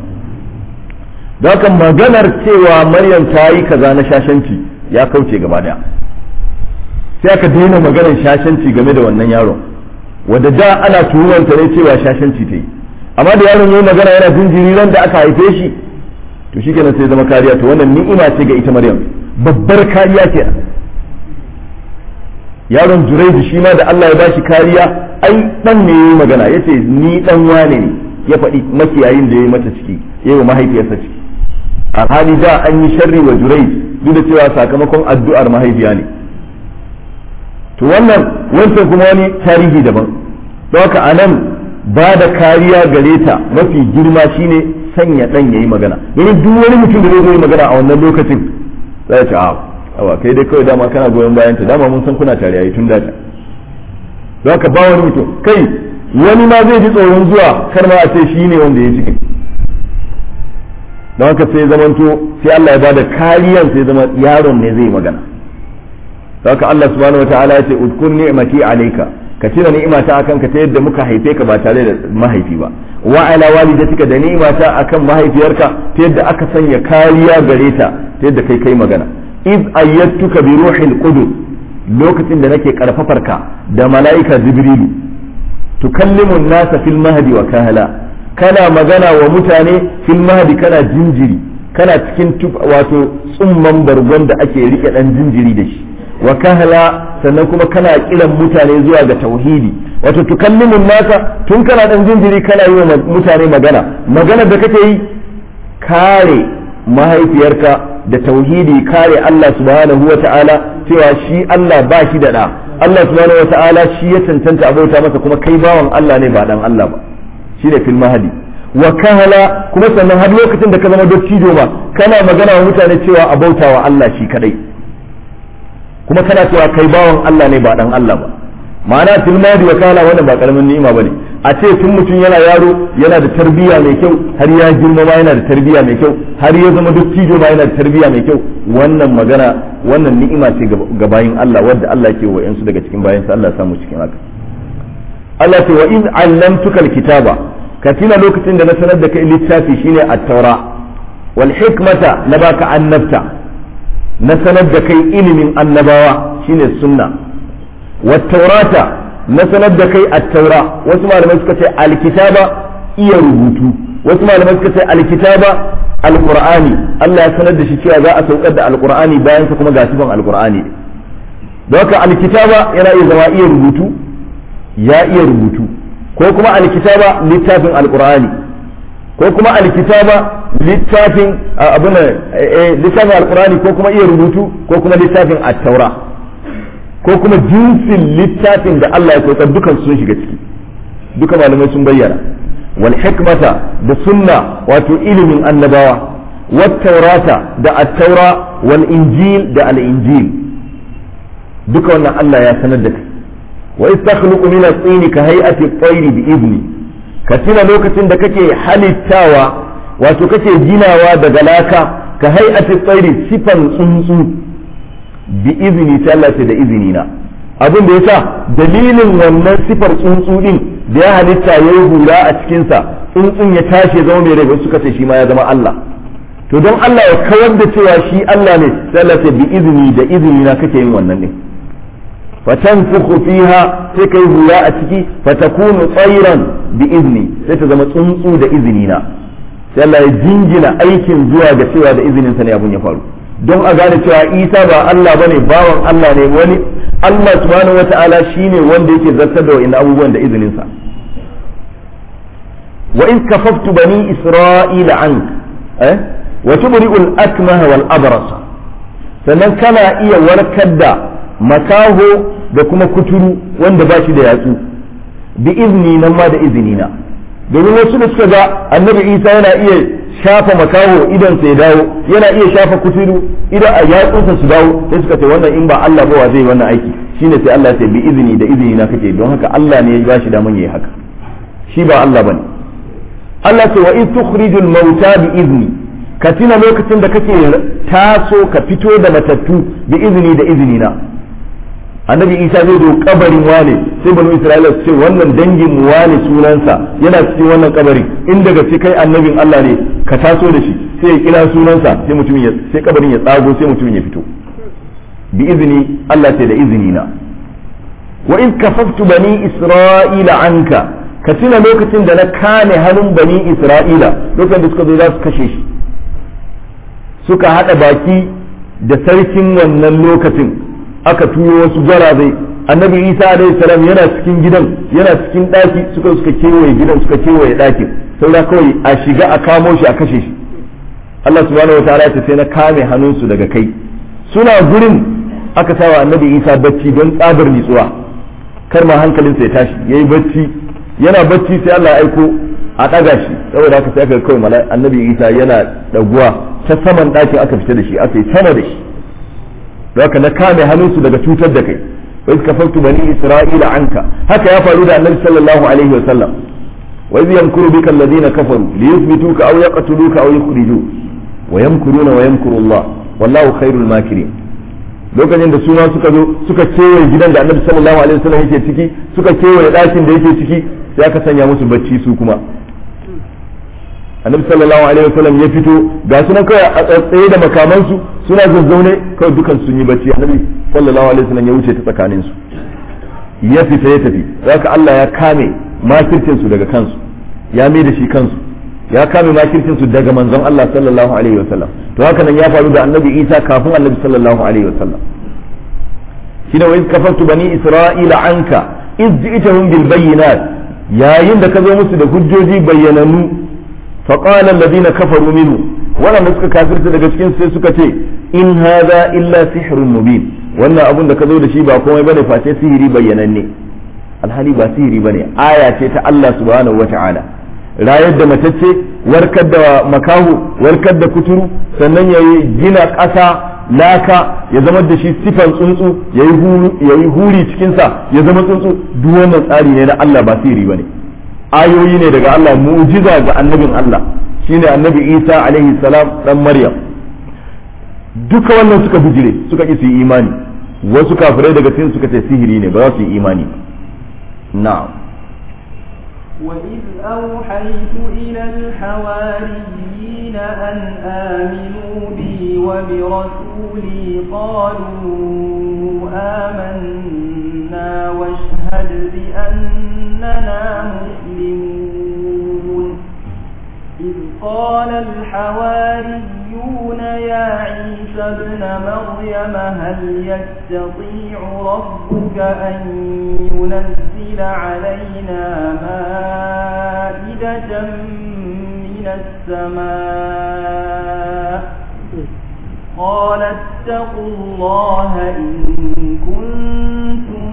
don haka maganar cewa Maryam ta yi kaza na shashanci ya kauce gaba daya sai aka daina maganar shashanci game da wannan yaron wadda da ana tuhumanta ne cewa shashanci ta yi amma da yaron yayi magana yana jinjiri ran da aka haife shi to shikenan sai zama kariya to wannan ni'ima ce ga ita Maryam babbar kariya ce yaron Juraidu shi ma da Allah ya bashi kariya ai dan ne yayi magana yace ni dan wane ne ya faɗi makiyayin da yayi mata ciki yayi wa mahaifiyarsa ciki a hali da an yi sharri wa Juraid duk da cewa sakamakon addu'ar mahaifiya ne to wannan wancan kuma wani tarihi daban don haka anan ba da kariya gare ta mafi girma shine sanya dan yayi magana domin duk wani mutum da zai yi magana a wannan lokacin zai ce a awa kai dai kawai dama kana goyon bayan ta dama mun san kuna tare yayi tun da ta don haka ba wani mutum kai wani ma zai ji tsoron zuwa kar ma a ce shi ne wanda ya cikin don haka sai zamanto sai Allah ya bada kariyan sai zama yaron ne zai magana don haka Allah subhanahu wataala ya ce udkun ni'mati alayka ka tuna ni'imata akan ka ta yadda muka haife ka ba tare da mahaifi ba wa ala walidatika da ni'imata akan mahaifiyarka ta yadda aka sanya kariya gare ta ta yadda kai kai magana iz ayyatuka bi ruhil qudus lokacin da nake karfafarka da mala'ika jibrilu tukallimu an-nasa fil mahdi wa kahala kana magana wa mutane fil mahdi kana jinjiri kana cikin wato tsumman bargon da ake rike dan jinjiri da shi wa kahala sannan kuma kana kiran mutane zuwa ga tauhidi wato tukallimun nasa tun kana dan jinjiri kana yi wa mutane magana magana da kake yi kare mahaifiyarka da tauhidi kare Allah subhanahu wa ta'ala cewa shi Allah ba shi da da Allah subhanahu wa ta'ala shi ya cancanta abauta masa kuma kai bawan Allah ne ba dan Allah ba shi ne fil mahadi wa kahala kuma sannan har lokacin da ka zama dattijo ma kana magana wa mutane cewa abauta wa Allah shi kadai kuma kana cewa kai bawan Allah ne ba dan Allah ba ma'ana tilmadi wa kala wannan ba karamin ni'ima bane a ce tun mutum yana yaro yana da tarbiyya mai kyau har ya girma ma yana da tarbiyya mai kyau har ya zama dattijo ma yana da tarbiyya mai kyau wannan magana wannan ni'ima ce ga bayin Allah wadda Allah ke wa yansu daga cikin bayin sa Allah ya samu cikin haka Allah ce wa iz allamtuka alkitaba ka tuna lokacin da na sanar da kai littafi shine at-taura wal hikmata na baka annabta na sanar da kai ilimin annabawa shine sunna wat taurata na sanar da kai at-taura wasu malamai suka ce alkitaba iya rubutu wasu malamai suka ce alkitaba alqur'ani Allah ya sanar da shi cewa za a saukar da alqur'ani bayan sa kuma ga sifan alqur'ani don haka alkitaba yana iya zama iya rubutu ya iya rubutu ko kuma alkitaba littafin alqur'ani ko kuma alkitaba littafin abin littafin alqur'ani ko kuma iya rubutu ko kuma littafin at-taura ko kuma jinsin littafin da Allah ya saukar dukan sun shiga ciki duka malamai sun bayyana wal hikmata da sunna wato ilimin annabawa wat taurata da at-taura wal injil da al-injil duka wannan Allah ya sanar da kai wa istakhluqu min at-tin ka hay'ati at-tayr bi idni ka tuna lokacin da kake halittawa wato kake ginawa daga laka ka hay'ati at-tayr sifan tsuntsu bi idni ta Allah da izini na abin da yasa dalilin wannan sifar tsuntsu din da ya halitta yayi hura a cikin sa tsuntsun ya tashi zama mai rai suka ce shi ma ya zama Allah to don Allah ya kawar da cewa shi Allah ne sai Allah bi izini da izini na kake yin wannan din fatanfukhu fiha sai kai hula a ciki fatakunu tsairan bi izni sai ta zama tsuntsu da izini na sai Allah ya jingina aikin zuwa ga cewa da izinin sa ne abun ya faru don a gane cewa Isa ba Allah bane bawan Allah ne wani Allah subhanahu wata'ala shine wanda yake zartar da wa'in abubuwan da izinin sa wa in kafaftu bani isra'ila ank eh wa tubri'ul akmaha wal abrasa sannan kana iya warkar da makaho da kuma kuturu wanda ba shi da yatsu bi izini nan ma da izini na domin wasu da suka ga annabi isa yana iya shafa makaho idan sai dawo yana iya shafa kuturu idan a yatsunsa su dawo sai suka ce wannan in ba Allah ba wa zai wannan aiki shine sai Allah ya ce bi izini da izini na kake don haka Allah ne ya ba shi daman yayi haka shi ba Allah bane Allah ce wa in tukhrijul mauta bi izni ka tuna lokacin da kake taso ka fito da matattu bi izini da izini na annabi isa zai zo kabarin wane sai banu isra'ila su ce wannan dangin mu wane sunansa yana cikin wannan kabarin in daga ce kai annabin Allah ne ka taso da shi sai ya kira sunansa sai mutumin ya sai kabarin ya tsago sai mutumin ya fito bi izini Allah ce da izini na wa in kafaftu bani isra'ila anka ka tuna lokacin da na kame hannun bani isra'ila lokacin da suka zo za su kashe shi suka hada baki da sarkin wannan lokacin aka turo wasu gwarazai annabi isa alaihi salam yana cikin gidan yana cikin daki suka suka kewaye gidan suka kewaye dakin saura kawai a shiga a kamo shi a kashe shi Allah subhanahu wataala ya sai na kame hannunsu daga kai suna gurin aka sawa annabi isa bacci don tsabar nitsuwa kar ma hankalinsa ya tashi yayi bacci yana bacci sai Allah ya aiko a daga shi saboda haka sai aka kawai malai annabi isa yana daguwa ta saman dakin aka fita da shi aka yi sama da shi haka na kame hannunsu daga cutar da kai wa iz kafartu bani isra'ila anka haka ya faru da annabi sallallahu alaihi wa sallam wa iz yamkuru bika alladhina kafaru liyuthbituka aw yaqtuluka aw yukhrijuk wa yamkuruna wa yamkuru Allah wallahu khairul makirin lokacin da suna suka zo suka kewaye gidan da annabi sallallahu alaihi wasallam yake ciki suka kewaye ɗakin da yake ciki sai aka sanya musu bacci su kuma annabi sallallahu alaihi wasallam ya fito ga sunan kawai a tsaye da makamansu suna zazzaune kawai dukan sun yi bacci annabi sallallahu alaihi wasallam ya wuce ta tsakanin su ya fita ya tafi haka Allah ya kame makircin su daga kansu ya mai da shi kansu ya kame makircin su daga manzon Allah sallallahu alaihi wasallam to haka nan ya faru da annabi Isa kafin annabi sallallahu alaihi wasallam shine wa iz kafartu bani isra'ila anka iz ji'tahum bil bayyinat yayin da ka zo musu da hujjoji bayyananu فقال الذين كفروا منه ولا suka kafirta daga cikin sai suka ce in hadha illa sihrun mubin wannan abun da ka zo da shi ba komai bane face sihiri bayyananne alhali ba sihiri bane aya ce ta Allah subhanahu wata'ala rayar da matacce warkar da makahu warkar da kuturu sannan ya gina ƙasa laka ya zama da shi sifan tsuntsu ya yi huri cikinsa ya zama tsuntsu duk wannan tsari ne na Allah ba sihiri bane ayoyi ne daga Allah mu'jiza ga annabin Allah shine annabi Isa alaihi salam dan Maryam duka wannan suka bijire suka ki su yi imani wasu kafirai daga cikin suka ce sihiri ne ba za su yi imani na'am وإذ أوحيت إلى الحواريين أن آمنوا بي وبرسولي قالوا آمنا واشهد بأننا مسلمون إذ قال الحواريون يا عيسى ابن مريم هل يستطيع ربك أن ينزل علينا مائدة من السماء قال اتقوا الله إن كنتم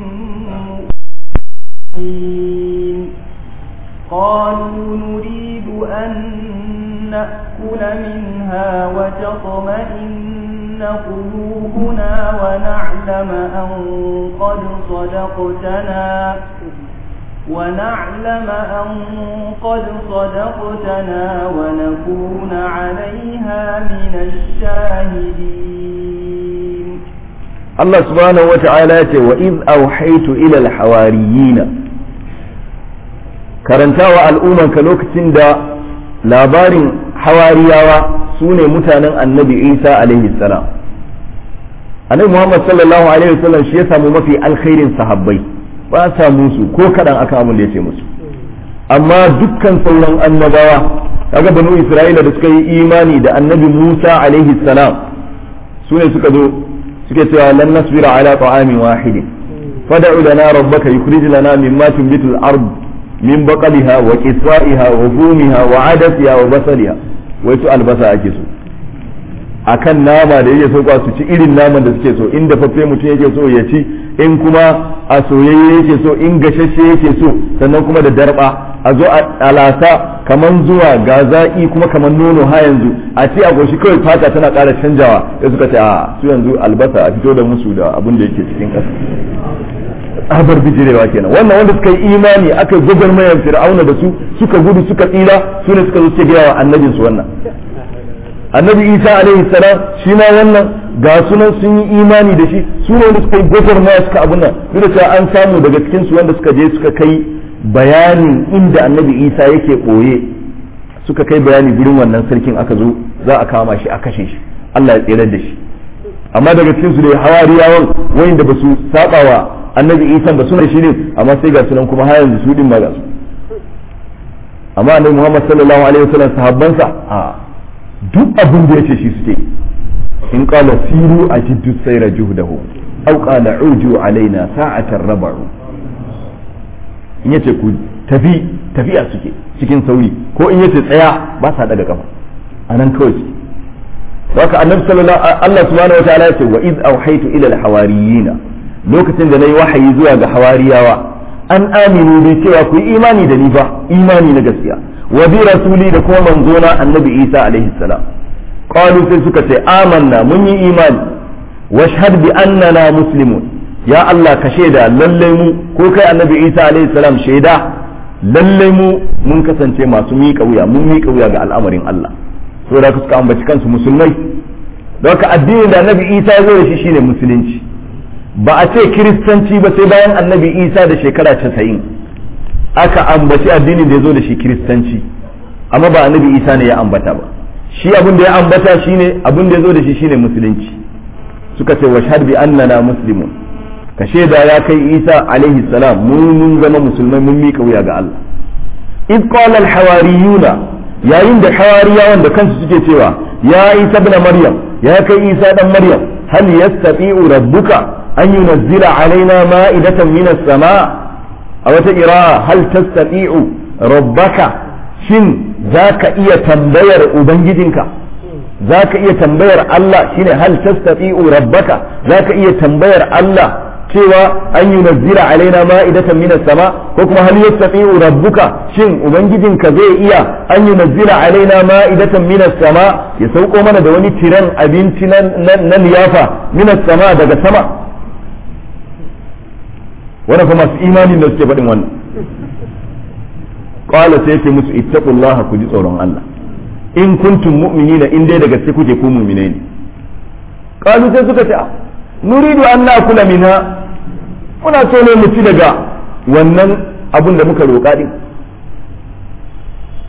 مؤمنين قالوا نريد أن نأكل منها وتطمئن قلوبنا ونعلم أن قد صدقتنا ونعلم أن قد صدقتنا ونكون عليها من الشاهدين الله سبحانه وتعالى وإذ أوحيت إلى الحواريين karantawa al'ummanka lokacin da labarin hawariyawa su ne mutanen annabi isa alaihi salam annabi muhammad sallallahu alaihi wasallam shi ya samu mafi alkhairin sahabbai ba samu su ko kaɗan aka amin da ya ce musu amma dukkan sauran annabawa kaga banu isra'ila da suka yi imani da annabi musa alaihi salam su ne suka zo suke cewa lan nasbira ala ta'amin wahidin fad'u lana rabbaka yukhrij lana mimma tunbitu al-ard min baqaliha wa qisaiha wa fumiha wa adasiha wa basaliha wai su albasa ake so akan nama da yake so kwa su ci irin naman da suke so in dafaffe mutum yake so ya ci in kuma a soyayye yake so in gashashe yake so sannan kuma da darba a zo a lasa kaman zuwa ga zaƙi kuma kaman nono ha yanzu a ce a goshi kawai fata tana ƙara canjawa sai suka ce a su yanzu albasa a fito da musu da abin da yake cikin ƙasa tsabar bijirewa kenan wannan wanda suka yi imani aka yi gwagwarmayar fir'auna da su suka gudu suka tsira su ne suka zo suke gaya wa annabinsu wannan annabi isa alaihi salam shi ma wannan ga sunan sun yi imani da shi su ne wanda suka yi gwagwarmaya suka abun nan duk da cewa an samu daga cikin su wanda suka je suka kai bayanin inda annabi isa yake ɓoye suka kai bayani gurin wannan sarkin aka zo za a kama shi a kashe shi Allah ya tsere da shi amma daga cikin su da hawariyawan wayanda ba su saba wa annabi isa ba suna shi ne amma sai ga sunan kuma har yanzu su din ma ga su amma annabi muhammad sallallahu alaihi wasallam sahabbansa a duk abin da yace shi suke in qala siru ajiddu sayra juhdahu aw qala uju alaina sa'atan rabu in yace ku tafi tafiya suke cikin sauri ko in yace tsaya ba sa daga kafa anan kawai suke haka annabi sallallahu Allah subhanahu wa ta'ala yace wa id awhaytu ila al-hawariyina lokacin da nayi wahayi zuwa ga hawariyawa an aminu bai cewa ku yi imani da ni ba imani na gaskiya wa bi rasuli da kuma manzona annabi Isa alaihi salam qalu sai suka ce amanna mun yi imani washhad bi annana muslimun ya Allah ka shaida lalle mu ko kai annabi Isa alaihi salam shaida lalle mu mun kasance masu miƙa wuya mun miƙa wuya ga al'amarin Allah saboda suka ambaci kansu musulmai don haka addinin da annabi Isa ya zo da shi shine musulunci ba a ce kiristanci ba sai bayan annabi isa da shekara casa'in aka ambaci addinin da ya zo da shi kiristanci amma ba annabi isa ne ya ambata ba shi abin da ya ambata shine abin da ya zo da shi shine musulunci suka ce washhad bi annana muslimun ka shaida ya kai isa alaihi salam mun mun zama musulmai mun mika wuya ga Allah id qala al hawariyuna yayin da hawariyawan da kansu suke cewa ya isa ibn maryam ya kai isa dan maryam hal yastati'u rabbuka أن ينزل علينا مائدة من السماء أو تقرأ هل تستطيع ربك شن ذاك إيا تنبير أبنجدك ذاك إيا تنبير الله شن هل تستطيع ربك ذاك إيا تنبير الله cewa an yi nazira alaina ma'idatan minas sama ko kuma hal yastati'u rabbuka shin ubangijinka zai iya an yi nazira alaina ma'idatan minas sama ya sauko mana da wani tiran abinci na liyafa minas sama daga sama wannan kuma masu imanin da suke faɗin wannan qala sai yake musu ittaqullaha ku ji tsoron Allah in kuntum mu'minina in dai daga gaske kuke ku mu'minai ne qalu sai suka ce nuridu an na'kula minha muna so ne mu ci daga wannan abun da muka roƙa din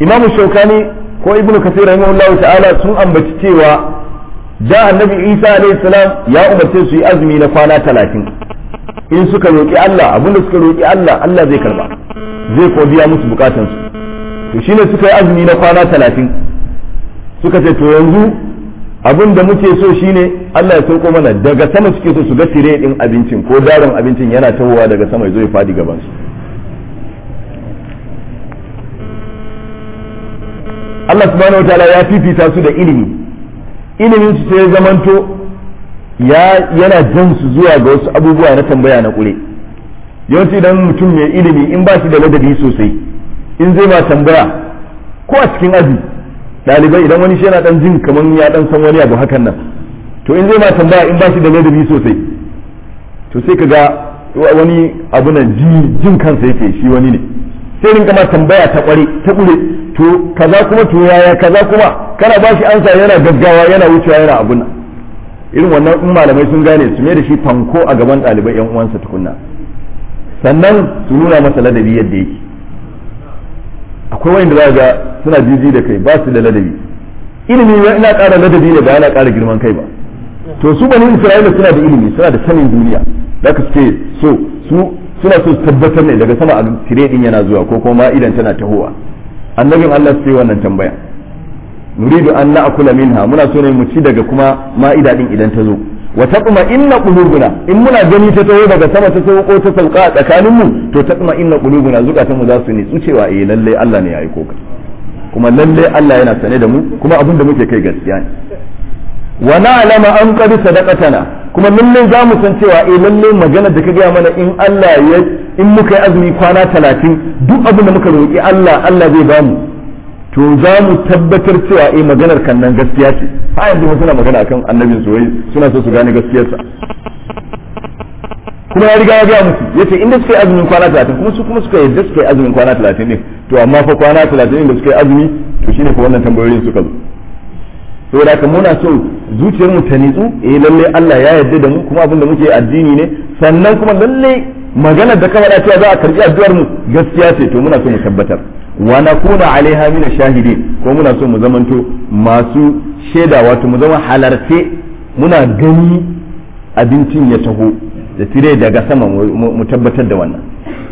imamu shaukani ko ibnu kasir rahimahullahu ta'ala sun ambaci cewa da annabi isa alayhi salam ya umarce su yi azumi na kwana talatin in suka roƙi Allah abinda suka roƙi Allah Allah zai karba zai ko biya musu bukatansu to shine suka yi azumi na kwana talatin suka ce to yanzu abin da muke so shine Allah ya sauko mana daga sama suke so su ga tire din abincin ko darin abincin yana tahowa daga sama ya zo ya fadi gaban su Allah subhanahu wa ta'ala ya fifita su da ilimi ilimin su sai ya zamanto ya yana jan su zuwa ga wasu abubuwa na tambaya na kure yawanci idan mutum mai ilimi in ba shi da ladabi sosai in zai ma tambaya ko a cikin aji ɗalibai idan wani shi yana dan jin kamar ya dan san wani abu hakan nan to in zai ma tambaya in ba shi da ladabi sosai to sai ka ga wani abu nan jin kansa yake shi wani ne sai rinka ma tambaya ta kware ta kure to kaza kuma to yaya kaza kuma kana ba shi ansa yana gaggawa yana wucewa yana abun nan irin wannan in malamai sun gane su mai da shi fanko a gaban ɗalibai yan uwansa tukunna sannan su nuna masa ladabi yadda yake akwai wanda za ga suna jiji da kai ba su da ladabi ilimi ina ƙara ladabi ne ba yana ƙara girman kai ba to su bani isra'ila suna da ilimi suna da sanin duniya da ka ce so su suna so su tabbatar ne daga sama a tire din yana zuwa ko kuma idan tana tahowa annabin Allah sai wannan tambaya nuridu an na'kula minha muna so ne mu ci daga kuma ma'ida din idan ta zo wa taqma inna qulubuna in muna gani ta taho daga sama ta sauko ta sauka a tsakanin mu to taqma inna qulubuna zukatan mu za su ne cewa eh lalle Allah ne ya aiko ka kuma lalle Allah yana sane da mu kuma abin da muke kai gaskiya ne wa na'lama an qad sadaqatana kuma lalle za mu san cewa eh lalle magana da ka gaya mana in Allah ya in muka yi azumi kwana talatin duk abin da muka roƙi Allah Allah zai bamu to za mu tabbatar cewa eh maganar kan nan gaskiya ce ha yanzu mun suna magana akan annabin soyayya suna so su gane gaskiyarsa kuma ya riga ya gaya musu yace inda suka yi azumin kwana talatin kuma su kuma suka yadda suka yi azumin kwana talatin ne to amma fa kwana talatin da suka yi azumi to shine ko wannan tambayoyin suka zo saboda haka muna so zuciyar mu ta nitsu eh lalle Allah ya yarda da mu kuma abin da muke addini ne sannan kuma lalle maganar da kamar cewa za a karbi addu'ar mu gaskiya ce to muna so mu tabbatar wa nakuna alaiha min shahidin ko muna so mu zamanto masu shaida wato mu zama halarce muna gani abincin ya taho da tire daga sama mu tabbatar da wannan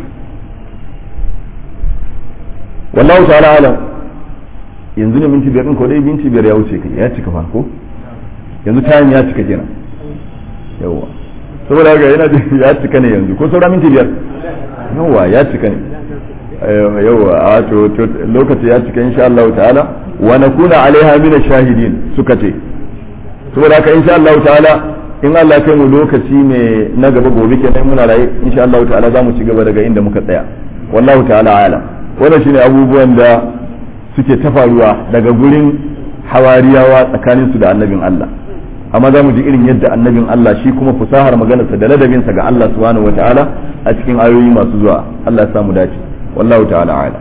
wallahu ta'ala alam yanzu ne minti biyar din ko dai minti biyar ya wuce kai ya cika fa ko yanzu tayin ya cika kenan yawa saboda haka yana ya cika ne yanzu ko saura minti biyar yawa ya cika ne yawa a to lokaci ya cika insha Allah ta'ala wa nakuna alaiha min shahidin suka ce saboda haka insha Allah ta'ala in Allah kai mu lokaci ne na gaba gobe kenan muna raye insha Allah ta'ala za mu ci gaba daga inda muka tsaya wallahu ta'ala ala wannan shine abubuwan da suke ta faruwa daga gurin hawariyawa tsakanin su da annabin Allah amma za mu ji irin yadda annabin Allah shi kuma fusahar maganarsa da ladabinsa ga Allah subhanahu wataala a cikin ayoyi masu zuwa Allah ya samu dace wallahu ta'ala ala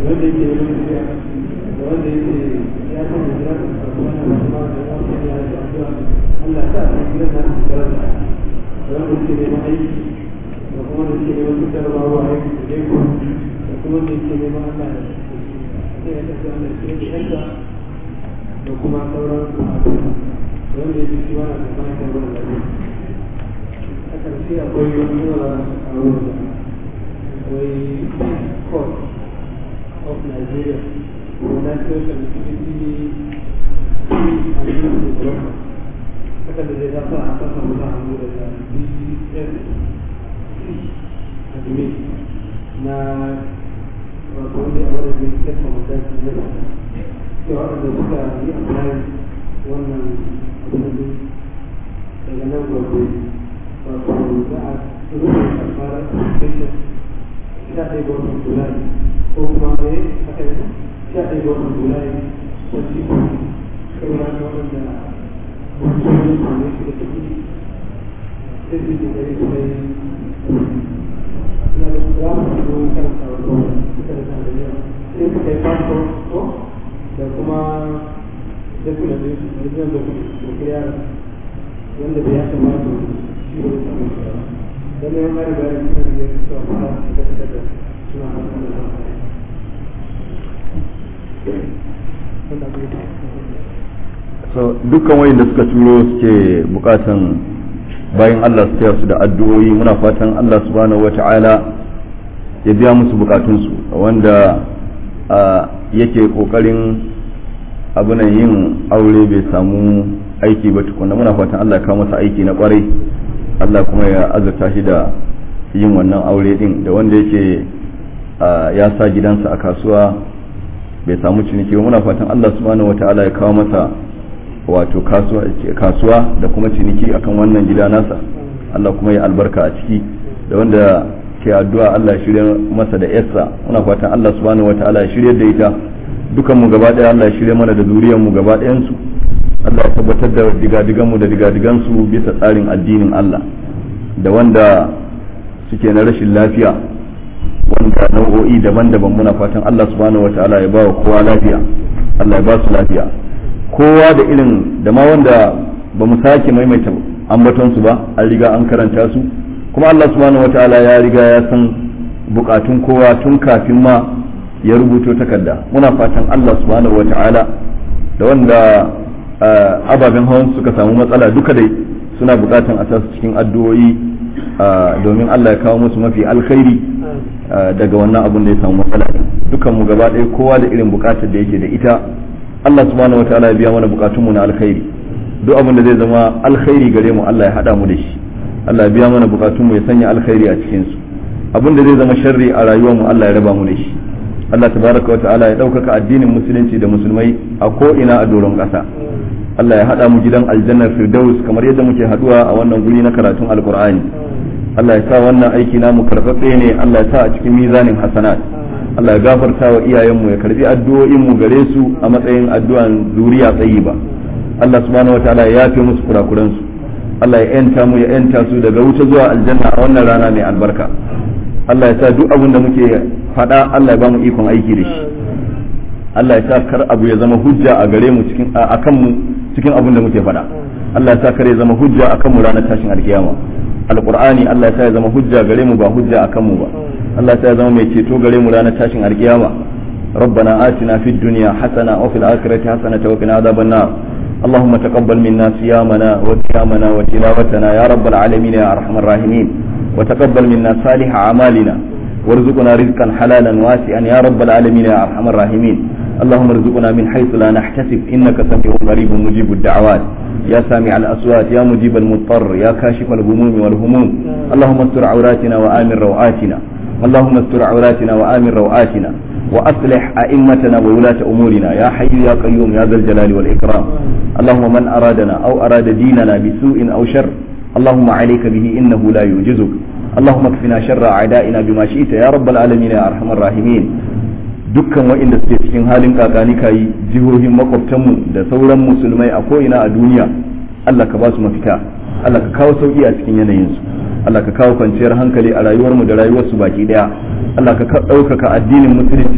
wanda yake neman tafiya da wanda yake ya san da jira da kasuwa na masu ma da ya san ya da addu'a Allah ta san gidan na su jira da da wanda yake neman aiki da kuma wanda yake neman fitar ba wa aiki da jeko da kuma wanda yake neman Allah ya sai ya tafi Allah ya shirya da yanka da kuma sauran bukatu da wanda yake shi ma na da bayan da wani lafiya a ƙarshe akwai wani yawa a wurin akwai court of Nigeria, the National Connectivity and Youth Development. Haka da zai zafa a kasa musa hannu daga BSC admin na wato wanda a wadda zai kasa mataki na da cewa waɗanda suka yi apply wannan abin daga nan gobe wato za a rubuta karɓar application sha ɗaya ga watan Julai ko kuma ne aka yi sha ɗaya ga watan Julai wacce ko saboda ga waɗanda mutum ne ne shi da kuɗi sai su ji gari su kai na da za mu zo karanta wa ko suka da da yawa sai su kai fasfo ko da kuma dakuna da su da zan da kuma kiriya wanda bai ya kamata shi ne samun shi ba dan ne mai bayani kan yadda su fara da da suna so dukkan wayin da suka turo suke bukatan bayan Allah su taya su da addu'o'i muna fatan Allah subhanahu wata'ala ya biya musu bukatunsu wanda yake kokarin abunan yin aure bai samu aiki ba tukuna muna fatan Allah ya kawo masa aiki na kwarai Allah kuma ya azurta shi da yin wannan aure din da wanda yake ya sa gidansa a kasuwa bai samu ciniki ba muna fatan Allah subhanahu wata'ala ya kawo masa wato kasuwa da kuma ciniki akan wannan gida nasa Allah kuma ya albarka a ciki da wanda ke addu'a Allah ya shirya masa da yarsa muna fatan Allah subhanahu wata'ala ya shirya da ita dukan mu gaba daya Allah ya shirya mana da zuriyar mu gaba ɗayan su Allah ya tabbatar da digadigan mu da digadigan su bisa tsarin addinin Allah da wanda suke na rashin lafiya wanda nau'o'i daban-daban muna fatan Allah subhanahu wata'ala ya ba wa kowa lafiya Allah ya ba su lafiya kowa da irin da ma wanda ba mu sake maimaita ambaton su ba an riga an karanta su kuma Allah subhanahu wataala ya riga ya san bukatun kowa tun kafin ma ya rubuto takarda muna fatan Allah subhanahu wataala da wanda ababen hawan suka samu matsala duka dai suna bukatan a tasu cikin addu'o'i domin Allah ya kawo musu mafi alkhairi daga wannan abun da ya samu matsala dukan mu gaba ɗaya kowa da irin bukatar da yake da ita Allah subhanahu wataala ya biya mana bukatunmu na alkhairi duk abin da zai zama alkhairi gare mu Allah ya hada mu da shi Allah ya biya mana bukatunmu ya sanya alkhairi a cikin su abin da zai zama sharri a rayuwar mu Allah ya raba mu da shi Allah tabaraka wa ta'ala ya ɗaukaka addinin musulunci da musulmai a ko ina a doron ƙasa Allah ya hada mu gidan aljannar firdaus kamar yadda muke haduwa a wannan guri na karatun alqur'ani Allah ya sa wannan aiki namu karfafe ne Allah ya sa a cikin mizanin hasanat Allah ya gafarta wa iyayenmu ya karbi addu'o'inmu gare su a matsayin addu'an zuriya tsayi ba Allah subhanahu wataala ya yafe musu kurakuran su Allah ya yanta mu ya yanta su daga wuta zuwa aljanna a wannan rana mai albarka Allah ya sa duk abin da muke faɗa Allah ya ba mu ikon aiki da shi Allah ya sa kar abu ya zama hujja a gare mu cikin akan mu cikin abin da muke faɗa Allah ya sa kar ya zama hujja akan mu ranar tashin alkiyama alqur'ani Allah ya sa ya zama hujja gare mu ba hujja akan mu ba Allah ta zama mai ceto gare mu ranar tashin alkiyama ربنا آتنا في الدنيا حسنة وفي الآخرة حسنة وقنا عذاب النار اللهم تقبل منا صيامنا وقيامنا وتلاوتنا يا رب العالمين يا أرحم الراحمين وتقبل منا صالح أعمالنا وارزقنا رزقا حلالا واسعا يا رب العالمين يا أرحم الراحمين اللهم ارزقنا من حيث لا نحتسب إنك سميع قريب مجيب الدعوات يا سامع الأصوات يا مجيب المضطر يا كاشف الهموم والهموم اللهم استر عوراتنا وآمن روآتنا اللهم استر عوراتنا وآمن روآتنا وأصلح أئمتنا وولاة أمورنا يا حي يا قيوم يا ذا الجلال والإكرام اللهم من أرادنا أو أراد ديننا بسوء أو شر اللهم عليك به إنه لا يعجزك اللهم اكفنا شر أعدائنا بما شئت يا رب العالمين يا أرحم الراحمين dukkan waɗanda suke cikin halin kakani kayi jihohin makwabtanmu da sauran musulmai a ko'ina a duniya Allah ka ba su mafita Allah ka kawo sauki a cikin yanayinsu Allah ka kawo kwanciyar hankali a rayuwarmu da rayuwarsu baki daya Allah ka ɗaukaka addinin musulunci da musulmai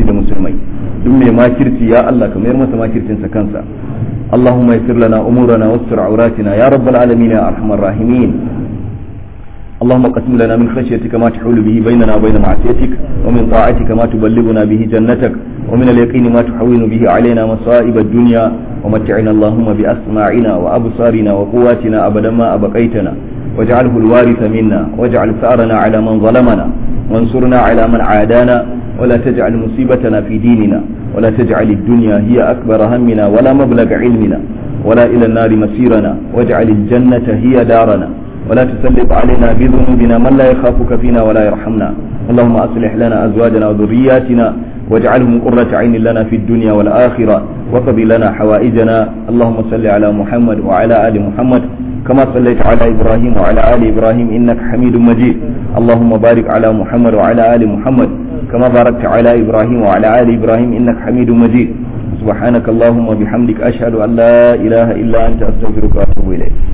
mai duk mai makirci ya Allah ka mayar masa makircinsa kansa اللهم يسر لنا أمورنا واستر عوراتنا يا رب العالمين يا أرحم الراحمين اللهم قسم لنا من خشيتك ما تحول به بيننا وبين معصيتك ومن طاعتك ما تبلغنا به جنتك ومن اليقين ما تحول به علينا مصائب الدنيا ومتعنا اللهم بأسماعنا وأبصارنا وقواتنا أبدا ما أبقيتنا واجعله الوارث منا واجعل ثأرنا على من ظلمنا وانصرنا على من عادانا ولا تجعل مصيبتنا في ديننا ولا تجعل الدنيا هي أكبر همنا ولا مبلغ علمنا ولا إلى النار مسيرنا واجعل الجنة هي دارنا ولا تسلط علينا بذنوبنا من لا يخافك فينا ولا يرحمنا اللهم أصلح لنا أزواجنا وذرياتنا واجعلهم قرة عين لنا في الدنيا والآخرة وقضي لنا حوائجنا اللهم صل على محمد وعلى آل محمد كما صليت على إبراهيم وعلى آل إبراهيم إنك حميد مجيد اللهم بارك على محمد وعلى آل محمد كما باركت على إبراهيم وعلى آل إبراهيم إنك حميد مجيد سبحانك اللهم وبحمدك أشهد أن لا إله إلا أنت أستغفرك وأتوب إليك